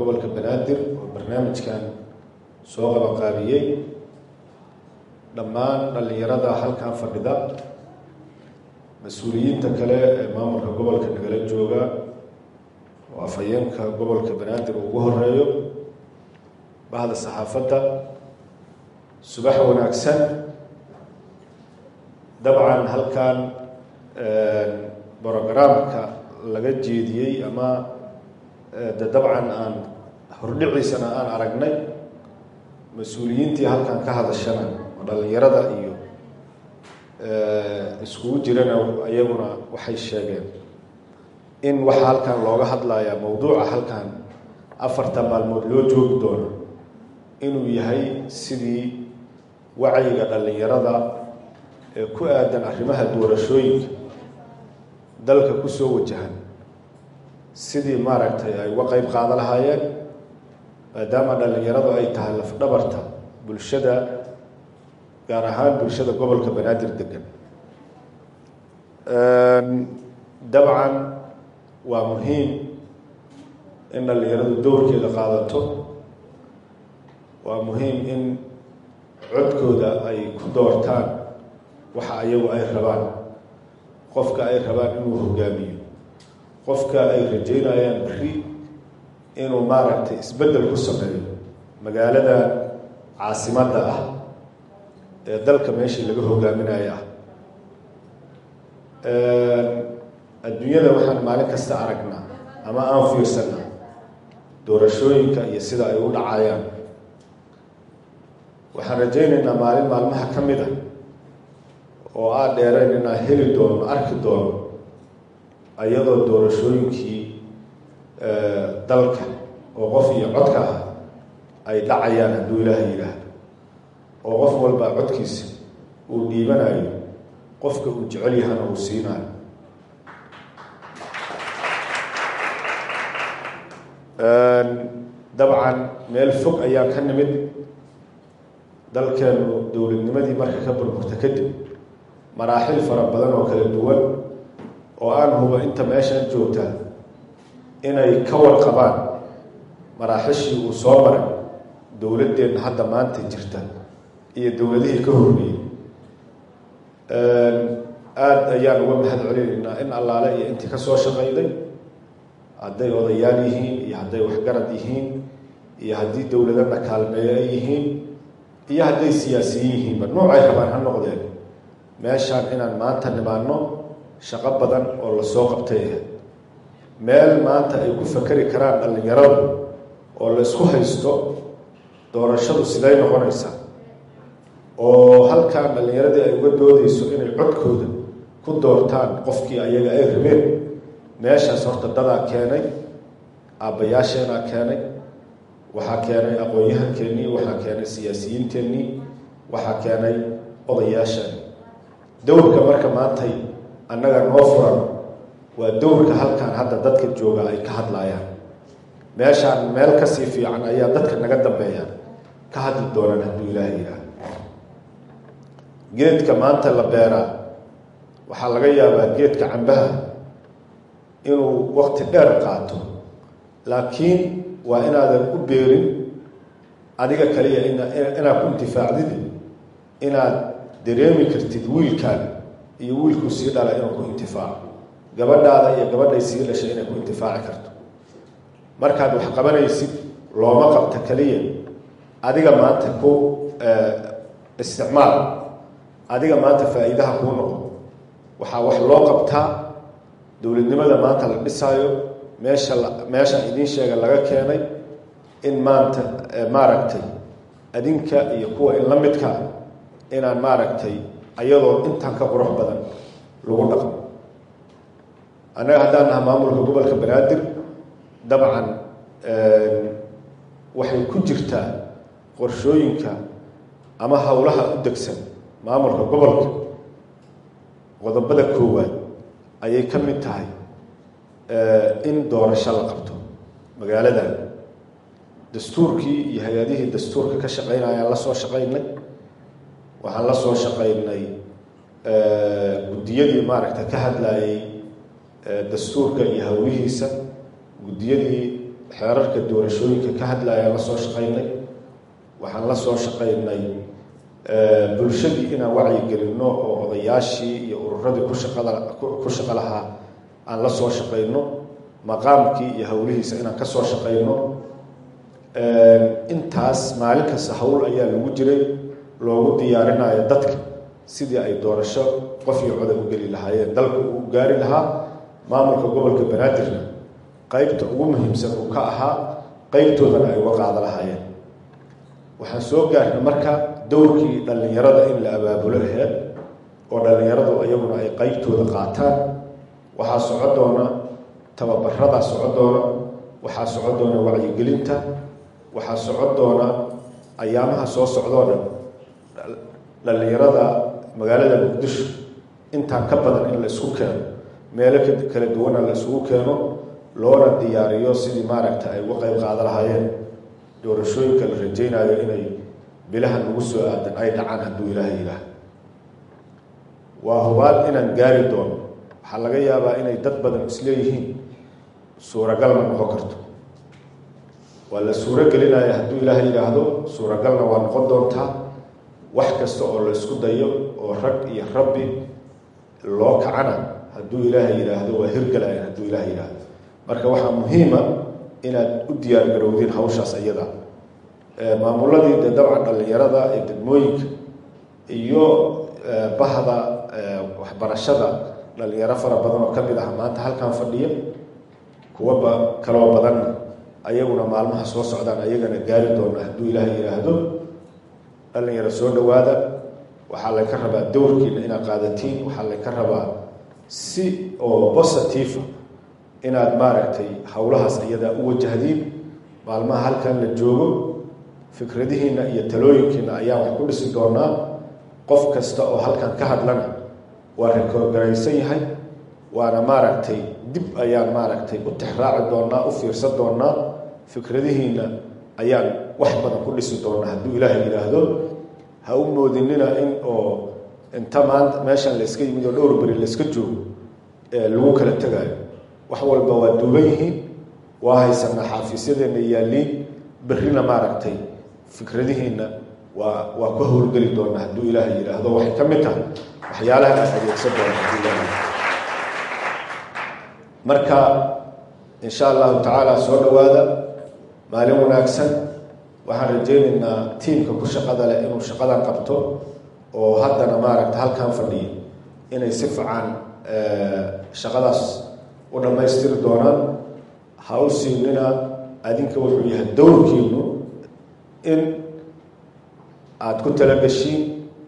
Speaker 10: gobolka banaadir oo barnaamijkan soo qabanqaabiyey dhammaan dhallinyarada halkan fadhida mas-uuliyiinta kale ee maamulka gobolka nagala jooga oo afhayeenka gobolka banaadir uu ugu horeeyo bahda saxaafadda subax wanaagsan dabcan halkan brogaraamka laga jeediyey ama de dabcan aan hordhiciisana aan aragnay mas-uuliyiintii halkan ka hadashana oo dhallinyarada iyo iskugu jirana iyaguna waxay sheegeen in waxaa halkan looga hadlayaa mowduuca halkan afarta maalmood loo joogi doono inuu yahay sidii wacyiga dhallinyarada ee ku aadan arrimaha doorashooyinka dalka kusoo wajahan sidii maaragtay ay uga qeyb qaada lahaayeen maadaama dhallinyaradu ay tahay lafdhabarta bulshada gaar ahaan bulshada gobolka banaadir degan dabcan waa muhiim in dhallinyaradu dowrkeeda qaadato waa muhiim in codkooda ay ku doortaan waxa ayagu ay rabaan qofka ay rabaan inuu hogaamiyo qofka ay rajeynayaan beri inuu maaragtay isbeddel ku sameeyo magaalada caasimadda ah ee dalka meeshii laga hogaaminayo ah adduunyada waxaan maalin kasta aragnaa ama aan fiirsanaa doorashooyinka iyo sida ay u dhacayaan waxaan rajaynaynaa maalin maalmaha ka mid a oo aad dheerayn inaan heli doono arki doono iyadoo doorashooyinkii dalka oo qof iyo codka ah ay dhacayaan hadduu ilaaha yidhaahdo oo qof walba codkiisa uu dhiibanayo qofka uu jecel yahana uu siinayo dabcan meel fog ayaan ka nimid dalkeenu dowladnimadii marka ka burburta kadib maraaxil fara badan oo kala duwan oo aan hubo inta meeshaan joogtaa inay ka warqabaan maraaxishii uu soo maray dowladdeenna hadda maanta jirta iyo dowladihii ka horreeyey aada ayaan uga mahad celinaynaa in allaale iyo intii ka soo shaqayday hadday odayaal yihiin iyo hadday waxgarad yihiin iyo haddii dowladana kaalmeeyo ay yihiin iyo hadday siyaasiyiin yihiinba noocay rabaan ha noqdeen meeshaan inaan maanta nimaano shaqo badan oo lasoo qabtay ah meel maanta ay ku fakeri karaan dhallinyaradu oo la isku haysto doorashadu siday noqonaysaa oo halkaan dhallinyaradii ay uga doodeyso inay codkooda ku doortaan qofkii ayaga ay rabeen meeshaas horta dadaa keenay aabbayaasheenaa keenay waxaa keenay aqoon-yahankeennii waxaa keenay siyaasiyiinteennii waxaa keenay odayaasheen dowrka marka maantay annaga noo furan waa dowrka halkan hadda dadka jooga ay ka hadlayaan meeshaan meel kasii fiican ayaa dadka naga dambeeyaan ka hadli doonaan hadduu ilaaha yidhaah geedka maanta la beeraa waxaa laga yaabaa geedka cambaha inuu waqti dheer qaato laakiin waa inaadan u beerin adiga kaliya inaad ku intifaacdid inaad dareemi kartid wiilkaan iyo wiilkuu sii dhala inuu ku intifaaco gabadhaada iyo gabadhay sii dhashay inay ku intifaaci karto markaad wax qabanaysid looma qabta kaliya adiga maanta ku isticmaal adiga maanta faa-iidaha kuu noqo waxaa wax loo qabtaa dowladnimada maanta la dhisaayo meesha meesha idiin sheega laga keenay in maanta maaragtay adinka iyo kuwa in la midka inaan maaragtay ayadoo intan ka qurux badan lagu dhaqmo annaga haddaan naha maamulka gobolka banaadir dabcan waxay ku jirtaa qorshooyinka ama howlaha u degsan maamulka gobolka qodobada koowaad ayay ka mid tahay in doorasho la qabto magaaladan dastuurkii iyo hay-adihii dastuurka ka shaqeynayaan la soo shaqaynay waxaan la soo shaqaynay guddiyadii maaragta ka hadlayay dastuurka iyo howlihiisa guddiyadii xeerarka doorashooyinka ka hadlayaan la soo shaqaynay waxaan la soo shaqaynay bulshadii inaan wacyigelinno oo odayaashii iyo ururadii ku shaqada ku shaqo lahaa aan la soo shaqayno maqaamkii iyo howlihiisa inaan ka soo shaqayno intaas maalin kasta howl ayaa lagu jiray loogu diyaarinayo dadka sidii ay doorasho qof iyo coda u geli lahaayeen dalka uu gaari lahaa maamulka gobolka banaadirna qeybta ugu muhiimsan uu ka ahaa qeybtoodana ay uga qaada lahaayeen waxaan soo gaarnay marka dowrkii dhallinyarada in la abaabulo aheed oo dhallinyaradu iyaguna ay qeybtooda qaataan waxaa soco doona tababaradaa soco doona waxaa soco doona wacyigelinta waxaa soco doona ayaamaha soo socdoo dhan dhallinyarada magaalada muqdisho intaa ka badan in la isku keeno meelo kala duwana la isugu keeno loona diyaariyo sidii maaragta ay uga qeyb qaada lahaayeen doorashooyinka la rajaynayo inay bilahan ugu soo aadan ay dhacaan hadduu ilaaha ilaah waa hubaal inaan gaari doono waxaa laga yaabaa inay dad badan isleeyihiin suuragalna noqon karto waa la suuro gelinaya hadduu ilaaha yidhaahdo suuragalna waa noqon doontaa wax kasta oo la isku dayo oo rag iyo rabbi loo kacana hadduu ilaaha yidhaahdo waa hirgalayan hadduu ilaha yidhaahdo marka waxaa muhiima inaad u diyaar garowdiin hawshaas iyada maamuladii dee dabcan dhallinyarada ee degmooyinka iyo bahda waxbarashada dhalinyaro fara badan oo ka mid ah maanta halkan fadhiya kuwa kaloo badanna ayaguna maalmaha soo socdaan ayagana gaari doona hadduu ilaaha yidhaahdo dhalinyaro soo dhawaada waxaa laynka rabaa dowrkiina inaad qaadatiin waxaa laynka rabaa si oo positive inaad maaragtay howlahaas iyadaa u wajahdiin maalmaha halkan la joogo fikradihiina iyo talooyinkiina ayaan wax ku dhisi doonaa qof kasta oo halkan ka hadlana waa rekoorgaraysan yahay waana maaragtay dib ayaan maaragtay u tixraaci doonaa u fiirsan doonaa fikradihiina ayaan wax badan ku dhisi doonaa hadduu ilaahay yidhaahdo ha u moodinina in oo inta maanta meeshan layska yimid oo dhowr beri layska joogo lagu kala tegaayo wax walba waa duuban yihiin waa haysanaa xaafiisyadeena yaalliin berrina maaragtay fikradihiina waa waa ku howlgeli doonaa hadduu ilaahay yidhaahdo waxay ka mid tahay waxyaalaha aan adeegsan doona hadduu ilaahay marka insha allahu tacaala soo dhawaada maalin wanaagsan waxaan rajaynaynaa tiimka ku shaqada leh inuu shaqadan qabto oo haddana maaragta halkan fadhiya inay si fican shaqadaas u dhammaystiri doonaan ha u siinina adinka wuxuu yahay dowrkiinu in aada ku talagashiin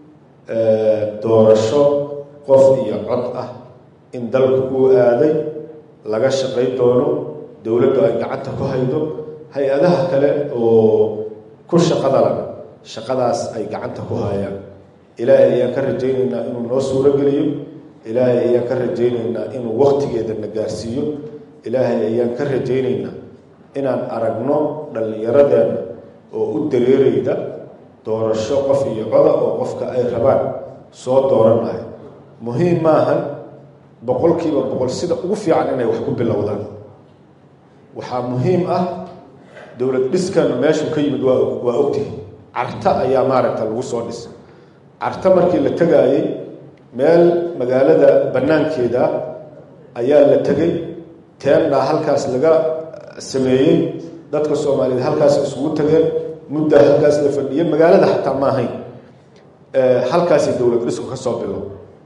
Speaker 10: doorasho qof iyo cod ah in dalku uu aaday laga shaqay doono dowladdu ay gacanta ku haydo hay-adaha kale oo ku shaqadalan shaqadaas ay gacanta ku hayaan ilaahay ayaan ka rajaynaynaa inuu noo suuro geliyo ilaahay ayaan ka rajaynaynaa inuu waktigeeda na gaarsiiyo ilaahay ayaan ka rajaynaynaa inaan aragno dhallinyaradeenna oo u dareerayda doorasho qof iyo coda oo qofka ay rabaan soo dooranayo muhiim maahan boqolkiiba boqol sida ugu fiican inay wax ku bilowdaan waxaa muhiim ah dowlad dhiskanu meeshuu ka yimid waa waa ogtihi carta ayaa maaragta lagu soo dhisay carta markii la tegaayey meel magaalada bannaankeeda ayaa la tegay teendhaa halkaas laga sameeyey dadka soomaaliyeed halkaas isugu tageen muddaa halkaas la fadhiyey magaalada xataa ma ahayn halkaasay dowlad dhisku ka soo bilo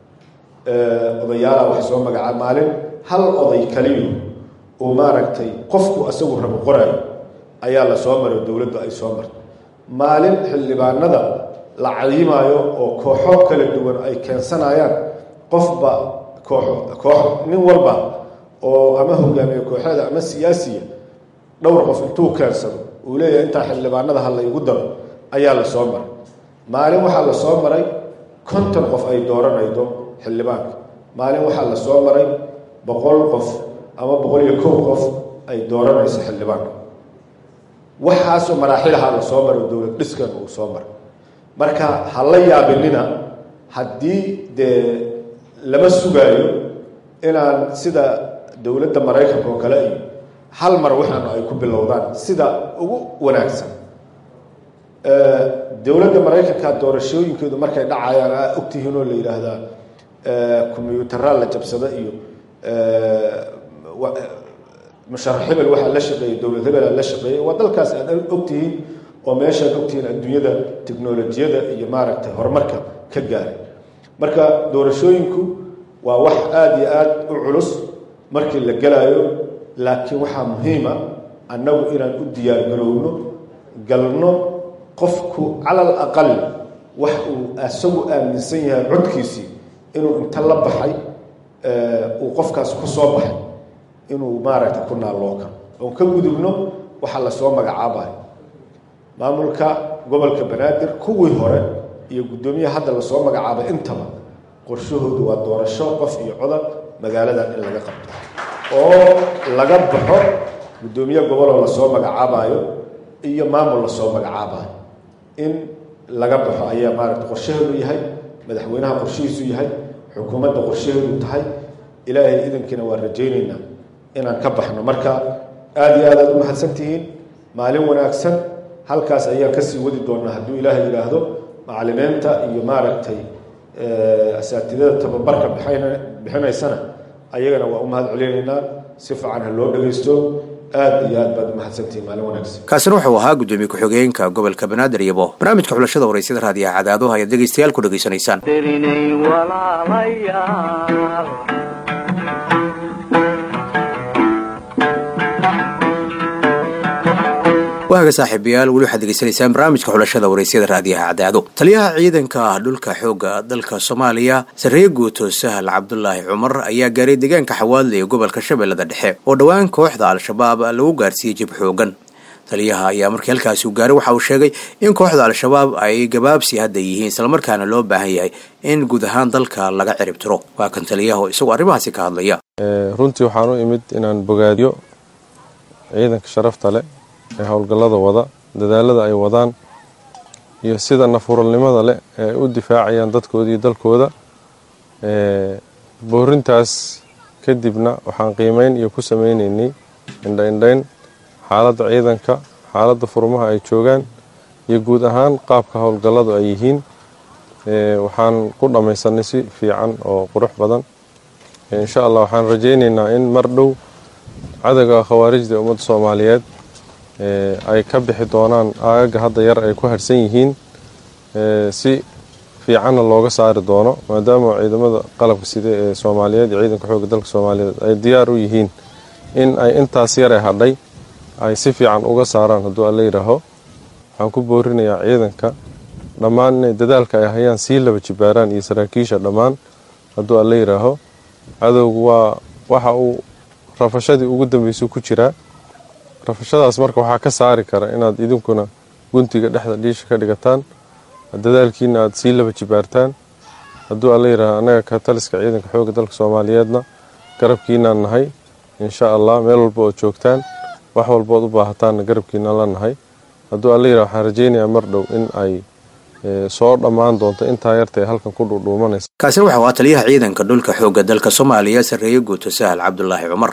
Speaker 10: odayaala wax soo magacaa maalin hal oday kaliyu uu maaragtay qofku asagu rabo qoraayo ayaa la soo maray dowladdu ay soo martay maalin xildhibaanada la cayimaayo oo kooxo kala duwan ay keensanayaan qofba koox koox nin walba oo ama hogaamiye kooxeeda ama siyaasiya dhowr qof intuu keensado uu leeyahay intaa xildhibaanada ha la igu daro ayaa la soo maray maalin waxaa la soo maray konton qof ay dooranaydo xildhibaanka maalin waxaa la soo maray boqol qof ama boqol iyo kow qof ay dooranayso xildhibaanka waxaasoo maraaxilaha la soo maray dowlad dhiskan uu soo maray marka ha la yaabinina haddii dee lama sugaayo inaan sida dowladda maraykanka oo kale iyo hal mar waxaanu ay ku bilowdaan sida ugu wanaagsan dowladda maraykanka doorashooyinkeedu markay dhacayaan aa ogtihiin oo la yidhaahdaa combyuutaraa la jabsada iyo musharax hebel waxaa la shaqeeyey dowlad hebelaa la shaqeeyey waa dalkaas aad ogtihiin oo meeshaad ogtihiin adduunyada teknolojiyada iyo maaragtay horumarka ka gaaray marka doorashooyinku waa wax aada iyo aada u culus markii la gelaayo laakiin waxaa muhiima annagu inaan u diyaargarowno galno qofku calal aqal wax uu isagu aaminsan yahay codkiisii inuu inta la baxay uu qofkaas ku soo baxay inuu maaragtay ku naalloo karo oon ka gudubno waxa lasoo magacaabayo maamulka gobolka banaadir kuwii hore iyo guddoomiyaha hadda lasoo magacaabay intaba qorshahoodu waa doorasho qof iyo codad magaaladan in laga qabto oo laga baxo guddoomiye goboloo lasoo magacaabayo iyo maamul lasoo magacaabayo in laga baxo ayaa maaragta qorshaheedu yahay madaxweynaha qorshihiisu yahay xukuumadda qorshaheedu tahay ilaahay idankiina waan rajaynaynaa inaan ka baxno marka aada iyo aad aad u mahadsantihiin maalin wanaagsan halkaas ayaan kasii wadi doonaa hadduu ilaahay yidhaahdo macalimiinta iyo maaragtay asaatidada tababarka bixinaysana ayagana waa u mahad celinaynaa si fiican ha loo dhagaysto aad iyo aad baad u mahadsantihiin maalin wanaagsan
Speaker 2: kaasina wuxuu ahaa guddoomiye ku-xigeenka gobolka banaadir iyabo barnaamijka xulashada waraysyada raadiyaha cadaado ayaad dhegaystayaal ku dhegaysanaysaan
Speaker 1: darinay walaalayaal
Speaker 2: waaga saaxiibayaal weli waxaad degeysanaysaan barnaamijka xulashada waraysyada raadiyaha cadaado taliyaha ciidanka dhulka xoogga dalka soomaaliya sarreeye guuto sahal cabdulaahi cumar ayaa gaaray deegaanka xawaadle ee gobolka shabeellada dhexe oo dhowaan kooxda al-shabaab lagu gaarsiiyey jib xoogan taliyaha ayaa markii halkaasi u gaaray waxa uu sheegay in kooxda al-shabaab ay gabaabsi hadda yihiin islamarkaana loo baahan yahay in guud ahaan dalka laga cirib tiro waa kan taliyaha oo isagoo arrimahaasi ka hadlaya
Speaker 11: runtii waxaan u imid inaan bogaadiyo ciidanka sharafta leh ee howlgallada wada dadaalada ay wadaan iyo sida nafuralnimada leh ee ay u difaacayaan dadkooda iyo dalkooda boorintaas kadibna waxaan qiimeyn iyo ku sameyneynay indhaindhayn xaaladda ciidanka xaaladda furmaha ay joogaan iyo guud ahaan qaabka howlgalladu ay yihiin waxaan ku dhammaysanay si fiican oo qurux badan insha allah waxaan rajayneynaa in mar dhow cadowga khawaarijda ummadda soomaaliyeed ay ka bixi doonaan aagaga hadda yar ay ku harhsan yihiin si fiicanna looga saari doono maadaama ciidamada qalabka side ee soomaaliyeed iyo ciidanka xoogga dalka soomaaliyeed ay diyaar u yihiin in ay intaas yare hadhay ay si fiican uga saaraan hadduu alla yidhaaho waxaan ku boorinayaa ciidanka dhammaan inay dadaalka ay hayaan sii laba jibaaraan iyo saraakiisha dhammaan hadduu alla yidhaaho cadowgu waa waxa uu rafashadii ugu dambeysay ku jiraa rafashadaas marka waxaa ka saari kara inaad idinkuna guntiga dhexda dhiisha ka dhigataan dadaalkiina aad sii laba jibaartaan hadduu alla yidhaaho annaga ka taliska ciidanka xoogga dalka soomaaliyeedna garabkiinaan nahay insha allah meel walba ood joogtaan wax walbood u baahataanna garabkiinaan la nahay hadduu alla yidhaho waxaan rajaynayaa mar dhow in ay soo dhammaan doonto intaa yarta ee halkan ku dhuudhuumanaysa
Speaker 2: kaasina waxa waa taliyaha ciidanka dhulka xoogga dalka soomaaliya sarreeye guuto sahal cabdulaahi cumar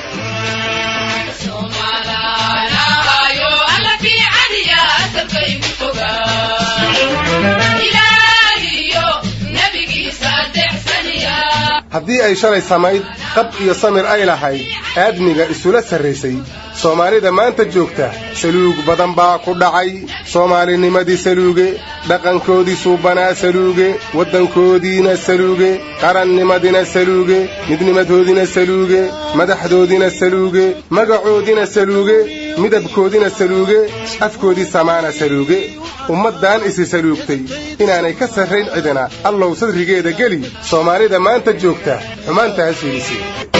Speaker 9: haddii ay shalay samayd qab iyo samir ay lahayd aadmiga isula sarraysay soomaalida maanta joogta saluug badan baa ku dhacay soomaalinimadii saluuge dhaqankoodii suubanaa saluuge waddankoodiina saluuge qarannimadina saluuge midnimadoodina saluuge madaxdoodina saluuge magacoodina saluuge midabkoodina saluuge afkoodii samaana saluuge ummaddan isi saluugtay inaanay ka sarrayn cidina allow sadrigeeda geli soomaalida maanta joogta xumaantaas fiidisi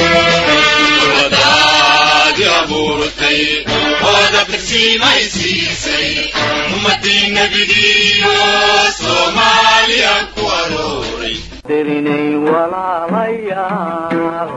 Speaker 1: darinay walaalayaal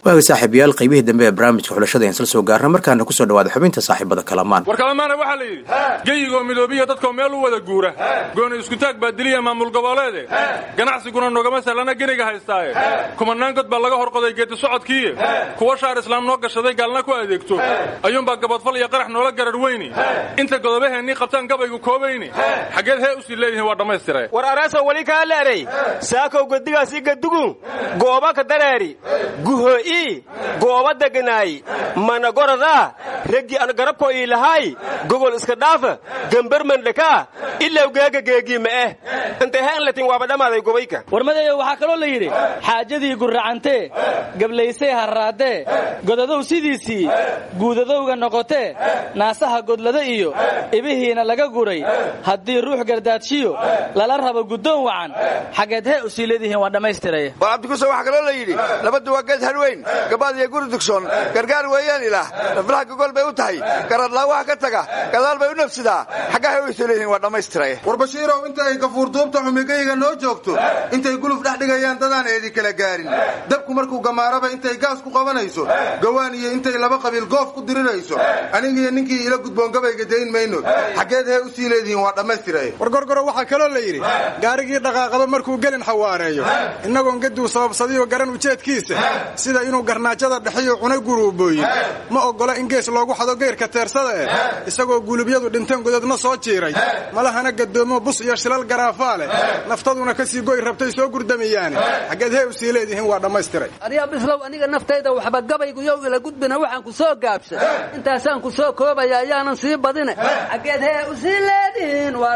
Speaker 2: waaga saaxiibayaal qaybihii dambe ee barnaamijka xulashada ayaan isla soo gaarna markaana kusoo dhawaada xubinta saaxiibada kalamaan
Speaker 12: war kalamaana waxaa la yidhi geyigoo midoobiya dadkoo meel u wada guura gooni iskutaag baa diliya maamul goboleede ganacsiguna nogama sahlana geniga haystaaye kumanaan god baa laga horqoday geedi socodkiiye kuwa shaar islaam noo gashaday gaalna ku adeegto ayuunbaa gabadfal iyo qarax noola garar weyni inta godobaheennii qabtaan gabaygu koobayni xaggeed hee usii leedihiin waa dhammaystire
Speaker 13: war araaso weli kaa leeray saakow gedigaasi gadugu gooba ka dareeri guho'i gooba deganaayi mana gorodaa reggi an garabko ii lahaay gogol iska dhaafa gambarman dhakaa ilaw geega geegii ma'eh intay heen latin waaba dhammaaday gobayka
Speaker 14: warmadeeyo waxaa kaloo la yidhi xaajadii gurracantee gablaysay harraadee godadow sidiisii guudadowga noqotee naasaha godlada iyo ibihiina laga guray haddii ruux gardaadshiyo lala rabo guddoon wacan xaggeed hee usii leedihiin waa dhammaystiray
Speaker 15: war cabdikuso waxaa kaloo la yidhi labadu waa geed harweyn gabaad iyo guri dugsoon gargaar weeyaan ilaah raflaha gogol bay u tahay garadlaawaha ka taga gadaal bay u nafsidaa xaggahay u isoo leedihiin waa dhammaystiraye
Speaker 9: war bashiirow inta ay gafuurduubta xumigayga noo joogto intay guluf dhex dhigayaan dadaan eedi kala gaarin dabku markuu gamaaraba intay gaas ku qabanayso gawaan iyo intay laba qabiil goof ku dirirayso anigiiyo ninkii ila gudboon gabayga dayn mayno xaggeed hee usii leedihiin waa dhammaystiraye
Speaker 16: war gorgoro waxaa kaloo la yidhi gaarigii dhaqaaqaba markuu gelin xawaareeyo innagoon gaduu sababsadiyo garan ujeedkiisa sida inuu garnaajada dhexiyo cuna guruubooyin ma oggola in gees loogu xado geyrka teersada eh isagoo gulubyadu dhinteen godadna soo jiiray malahana gadoomo bus iyo shilal garaafaa leh naftaduna ka sii goy rabtay soo gurdamiyaane xaggeed hee usii leedihiin waa dhammaystiray
Speaker 17: aryaa bislow aniga naftayda waxba gabaygu yow ila gudbina waxaan ku soo gaabshay intaasaan ku soo koobaya ayaanan sii badine xaggeed hee usii leedihiin waa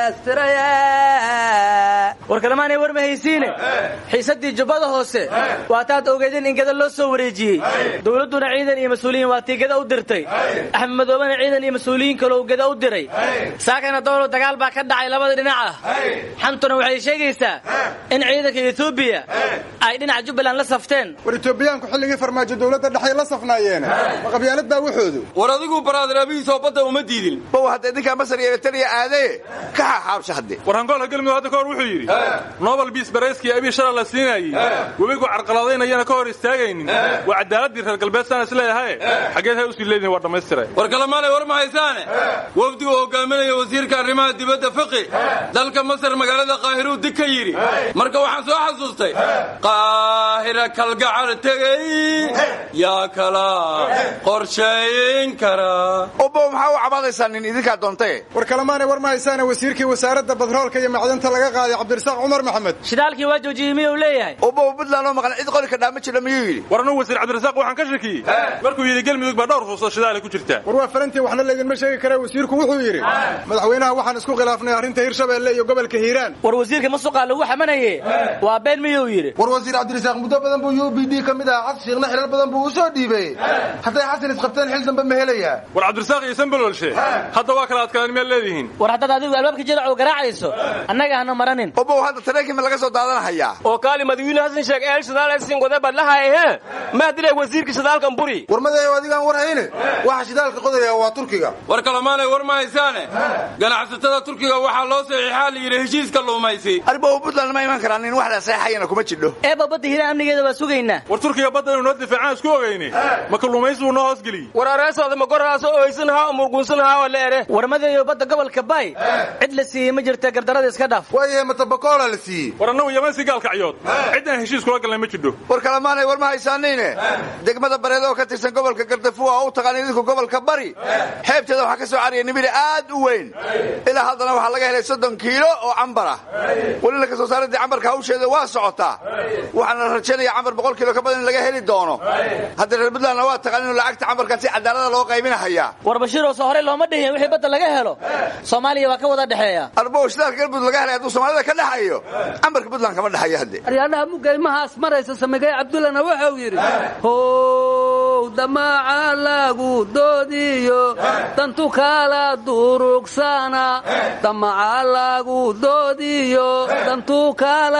Speaker 17: dhammaystiray
Speaker 14: war kalemaanay war ma haysiine xiisaddii jubbada hoose waa taad ogeedeen in gada loo soo wareejiyey dowladduna ciidan iyo mas-uuliyiin waa tii gada u dirtay axmed madoobena ciidan iyo mas-uuliyiin kaloo gada u diray saakana doolo dagaal baa ka dhacay labada dhinac ah xantuna waxay sheegaysaa in ciidanka etoobiya ay dhinaca jubbaland la safteen
Speaker 16: war etoobiyaanku xilligii farmaajo dowladda dhexay la safnaayeen ma qabyaalad baa wuxoodu
Speaker 15: war adigu baraadaraabihiisoo badda uma diidin bow haddee ninkaa masar iyo eritariya aadee ka xaxaabsha hadde
Speaker 12: war hangoolka galmudug hadda ka hor wuxuu yidhi nobel biis barayskii abii shala la siinayey webigu carqaladaynayana ka hor istaagaynin waa cadaaladii reer galbeedsaan isleeyahaye xaggeed hay usii leedihin waa dhammaystiray
Speaker 18: war kalemaanay war ma haysaane wafdigu hogaaminaya wasiirka arrimaha dibadda fiqi dalka masar magaalada qaahiruu dig ka yidhi marka waxaan soo xasuustay qaahira kalgacal tegey yaa kala qorshayn kara
Speaker 15: obow maxaa u cabaadaysaa nin idinkaa doontay
Speaker 16: war kalemaanay war ma haysaane wasiirkii wasaaradda badroolka iyo macdanta laga qaaday cabdirasaaq cumar maxamed
Speaker 14: shidaalkii waa joojiyey miyuu leeyahay
Speaker 15: obow buntland oo maqan cid qoli ka dhaama jira miyuu yidhi
Speaker 12: war anuu wasiir cabdirasaaq waxaan ka shakiyey markuu yidhi galmudug baa dhowr fuuso shidaala ku jirtaa
Speaker 16: war waa farantii waxna laydinma sheegi kara wasiirku wuxuu yidhi madaxweynaha waxaan isku khilaafnay arrinta hirshabeelle iyo gobolka hiiraan
Speaker 14: war wasiirka masuqaa lagu xamanaye waa been miyuu yidhi
Speaker 9: war wasiir cabdirasaaq muddo badan buu u b d ka mid ahaa xasan shiikhna xilal badan buu u soo dhiibay hadday xasan isqabteen xil dambe ma helayaa
Speaker 12: war cabdirasaaq iyo sanbalolshe hadda waa kala adkaadeen miyaad leedihiin
Speaker 14: war haddaad adigu albaabka jirac oo garaacayso annaga hana maranin
Speaker 15: obow hadda tareenkii ma laga soo daadanahayaa
Speaker 13: oo kaali madawiine hasan sheeg eel shidaalsin wada badlahaye maa dilay wasiirka shidaalkan buri
Speaker 9: war madayow adigaan war hayne waxa shidaalka qodaya waa turkiga
Speaker 18: war kalamaanay war ma haysaane ganacsatada turkiga waxaa loo saxiixaa la yidhi heshiiska luumaysi
Speaker 15: arbow puntland ma iman karaan nin wax la seexayana kuma jidho
Speaker 14: eeba badda hiiraan amnigeeda waa sugaynaa
Speaker 12: war turkiga badda inuu noo difaacaan isku ogayne ma kalluumaysigu noo hoosgeliyey
Speaker 13: war areesooda ma goraaso oysanhaa murgunsanhaa oo leere
Speaker 14: war madeeyo badda gobolka bay cid la siiyey ma jirta gardarada iska dhaaf
Speaker 9: waayahe matabakoola la siiyey
Speaker 12: war annagu yamansi gaalkacyood cidaan heshiis kula galnay ma jidho
Speaker 15: war kalamaanay war ma haysaanayne degmada bareed oo ka tirsan gobolka gardafuwa oo u taqaan idinku gobolka bari xeebteeda waxaa ka soo cariyay nimiri aad u weyn ilaa haddana waxaa laga helay soddon kiilo oo cambar ah welina ka soo saaradii cambarka hawsheeda waa socotaa waxaana la rajaynaya cambar boqol kiilo ka badan in laga heli doono hadda reer puntlandna waa taqaan inuu lacagta cambarkan si cadaalada loo qaybinahayaa
Speaker 14: war bashiiroo soo horey looma dhihin wixii badda laga helo soomaaliya waa ka wada dhexeeya
Speaker 15: arbow shidaalka galmudug laga helay hadduu soomaalida ka dhexayo cambarka puntland kama dhexayo hadde
Speaker 17: aryaadhaha mugaymahaas maraysa samigay cabdullana wuxuu yidhi how damaaca lagu doodiyo dantu kala durugsana damaca lagu doodiyo dantu kala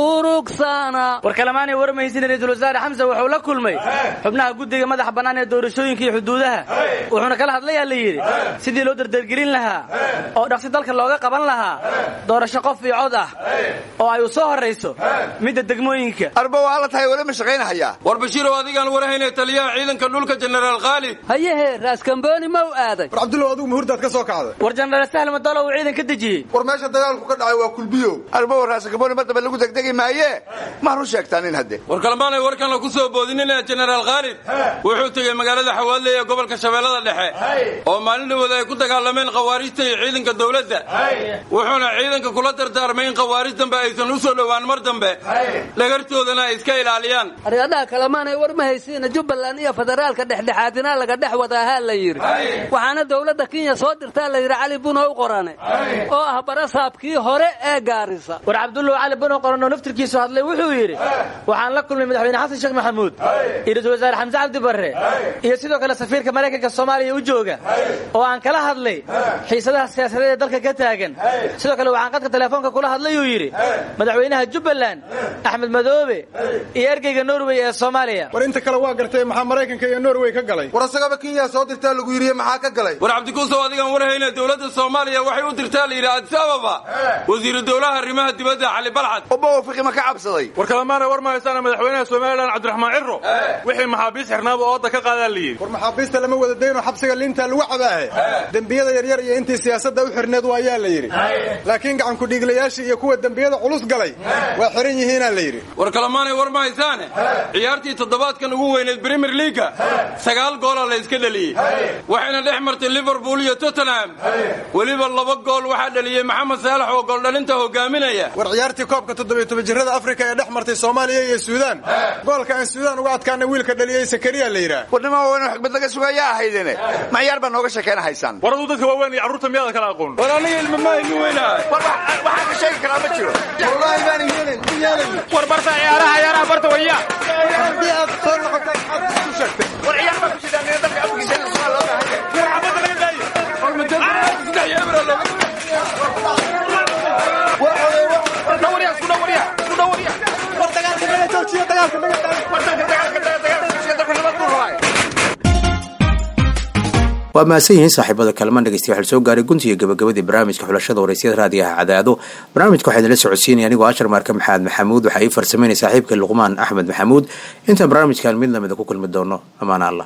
Speaker 17: durugsana
Speaker 14: war kalamaanay warmaysin ra-iisul wasaare xamse wuxuu la kulmay xubnaha guddiga madaxa bannaan ee doorashooyinka iyo xuduudaha wuxuuna kala hadlayaa la yidhi sidii loo dardargelin lahaa oo dhaqsi dalka looga qaban lahaa doorasho qof iyo cod ah oo ay u soo horrayso midda degmooyinka
Speaker 15: arba waa la tahay weli ma shaqaynahayaa
Speaker 18: war bashiirow adigaan warhaynay taliyaha ciidanka dhulka jenaraal khaalid
Speaker 17: hayehe raaskambooni ma u aaday
Speaker 16: war cabdullow adigu muhurdaad ka soo kacday
Speaker 14: war jenaraal sahl madalo uu ciidan ka dejiyey
Speaker 15: war meesha dagaalku ka dhacay waa kulbiyow arba raasakabooni mar dambe lagu degdegi maaye ma run sheegtaa nin hadde
Speaker 18: war kalmaanay warkan la ku soo boodinina jenaraal khaalid wuxuu tegey magaalada xawaadle ee gobolka shabeellada dhexe oo maalin dhawooda ay ku dagaalameen khawaarijta iyo ciidanka dowladda wuxuuna ciidanka kula dardaarmay in khawaarij dambe aysan u soo dhowaan mar dambe dhagartoodana ay iska ilaaliyaan
Speaker 17: aryadhaha kalemaanay war ma haysiina jubbaland iyo federaalka dhexdhexaadina laga dhex wadaahaa la yidhi waxaana dowladda kenya soo dirtaa la yidhi cali bunow qorane oo ah barasaabkii hore ee gaarisa
Speaker 14: war cabdullow cali bunow qoran oo naftirkiisu hadlay wuxuu yidhi waxaan la kulmay madaxweyne xasan sheekh maxamuud iyo ra-iisul wasaare xamse cabdi barre iyo sidoo kale safiirka maraykanka soomaaliya u jooga oo aan kala hadlay xiisadaha siyaasadeed ee dalka ka taagan sidoo kale waxaan qadka telefoonka kula hadlay uu yidhi madaxweynaha jubbaland axmed madoobe iyo ergeyga norway ee soomaaliya
Speaker 16: war inta kale waa gartay maxaa maraykanka iyo norway ka galay
Speaker 9: war asagaba kenya soo dirtaa lagu yidhiye maxaa ka galay
Speaker 18: war cabdikuusow adigaan warhayna dowladda soomaaliya waxay u dirtaa la yidhi adis ababa wasiiru dowlaha arrimaha dibadda cali balxad
Speaker 15: oba wafiqi ma ka cabsaday
Speaker 12: war kalamaana war ma haysaana madaxweynaha somalilan cabdiraxmaan ciro wixii maxaabiis xirnaaba ooda ka qaadaa la yidhi
Speaker 16: war maxaabiista lama wada dayno xabsiga liintaa lagu cabaahe dembiyada yaryar iyo intii siyaasadda u xirneed waa ayaa la yidhi laakiin gacankudhiiglayaashii iyo kuwa dembiyada culus galay waa xiran yihiinaa la yidhi
Speaker 18: war kalamaanay war ma haysaane ciyaartii toddobaadkan ugu weyneed premier leaga sagaal goola la iska dheliyey waxayna dhex martay liverpool iyo tottenham weliba laba gool waxaa dheliyey maxamed saalax oo gooldhalinta hogaaminaya
Speaker 16: war ciyaartii koobka toddobiyo toban jirada afrika ee dhex martay soomaaliya iyo suudaan goolka aan suudaan uga adkaana wiilka dhaliyey sakariya la yidhaah
Speaker 15: warnima waaweyn xikmad laga sugayaa ahaydene ma ciyaar baa nooga sheekayna haysaan
Speaker 12: war aduu dadka waaweyn iyo carruurta miyaada kala aqoon
Speaker 18: war aniga ilmamaahi weynaha
Speaker 15: waxaan ka sheegi karaa ma jiro
Speaker 9: wallahi baan yeelin yeelin
Speaker 13: war barta ciyaaraha ciyaaraha barta waya
Speaker 9: haddii aad soo noqotay maxaad ku sheegtay
Speaker 15: war ciyaar baa ku jirtaa nina dalka afkiisa in sugaa loo baahan yahay
Speaker 18: war xabadda laga daayo war majalsaddex iyo ebra looga
Speaker 15: war oday war dhawriya isku dhawriya isku dhawriya war dagaalka naga joojiyo dagaalka naga daayo war dalka dagaalka dagaalka joojiyo dalka nabad ku rabay
Speaker 2: waa mahadsan yihiin saaxiibada kalamaan dhegeystiya waxaa soo gaaray guntiga gabagabadii barnaamijka xulashada waraysyada raadiyaha cadaado barnaamijka waxaa idinla socodsiinaya anigoo ashar maarka maxamed maxamuud waxaa ii farsameynaya saaxiibka luqmaan axmed maxamuud intaan barnaamijkan mid lamida ku kulmi doono amaana allah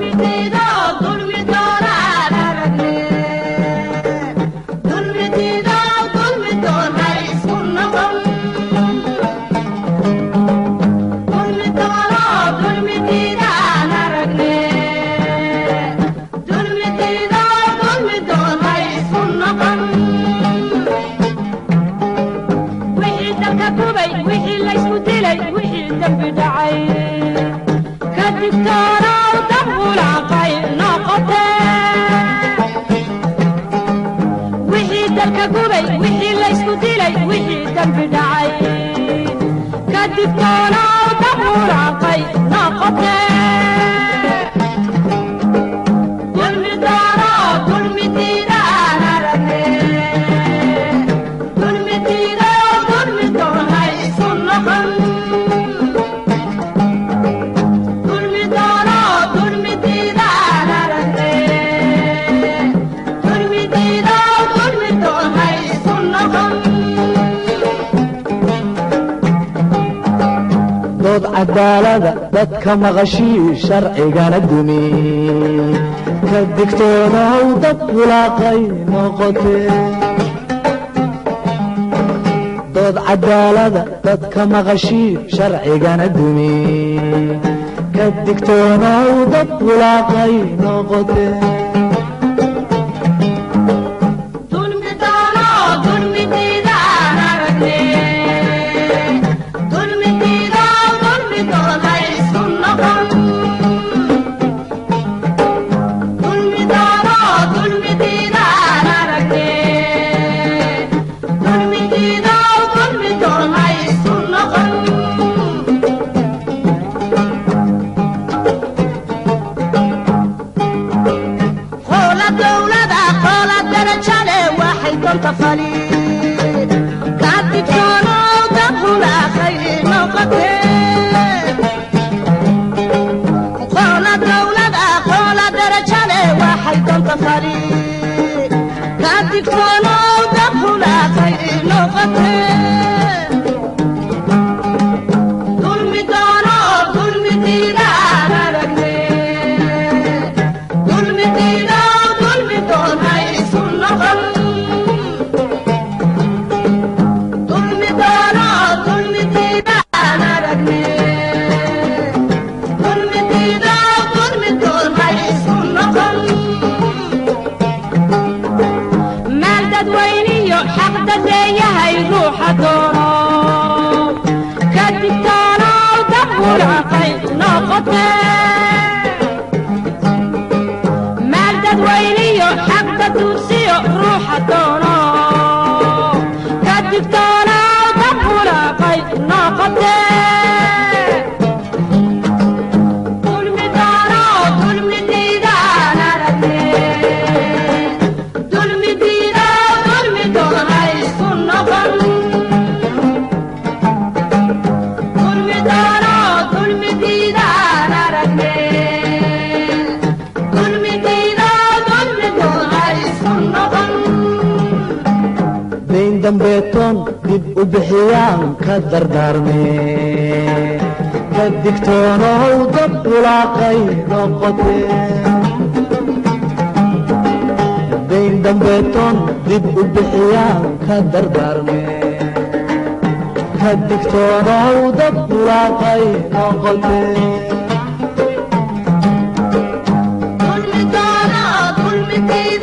Speaker 19: dood cadaalada dadka maqashii sharcigana dumi ka digtoonaw dad bulaaqay noqotee dood cadaalada dadka maqashii sharcigana dumi ka digtoonaw dad bulaaqay noqotee
Speaker 6: digtoonaa dab hulaaqay noqotee
Speaker 19: dayn dambeetoon dib u bixiyaan ka dardaarmee ka digtoonow dad bulaaqay noqotee dayn dambeetoon dib u bixiyaan ka dardaarmee ka digtoonow dad bulaaqay noqotee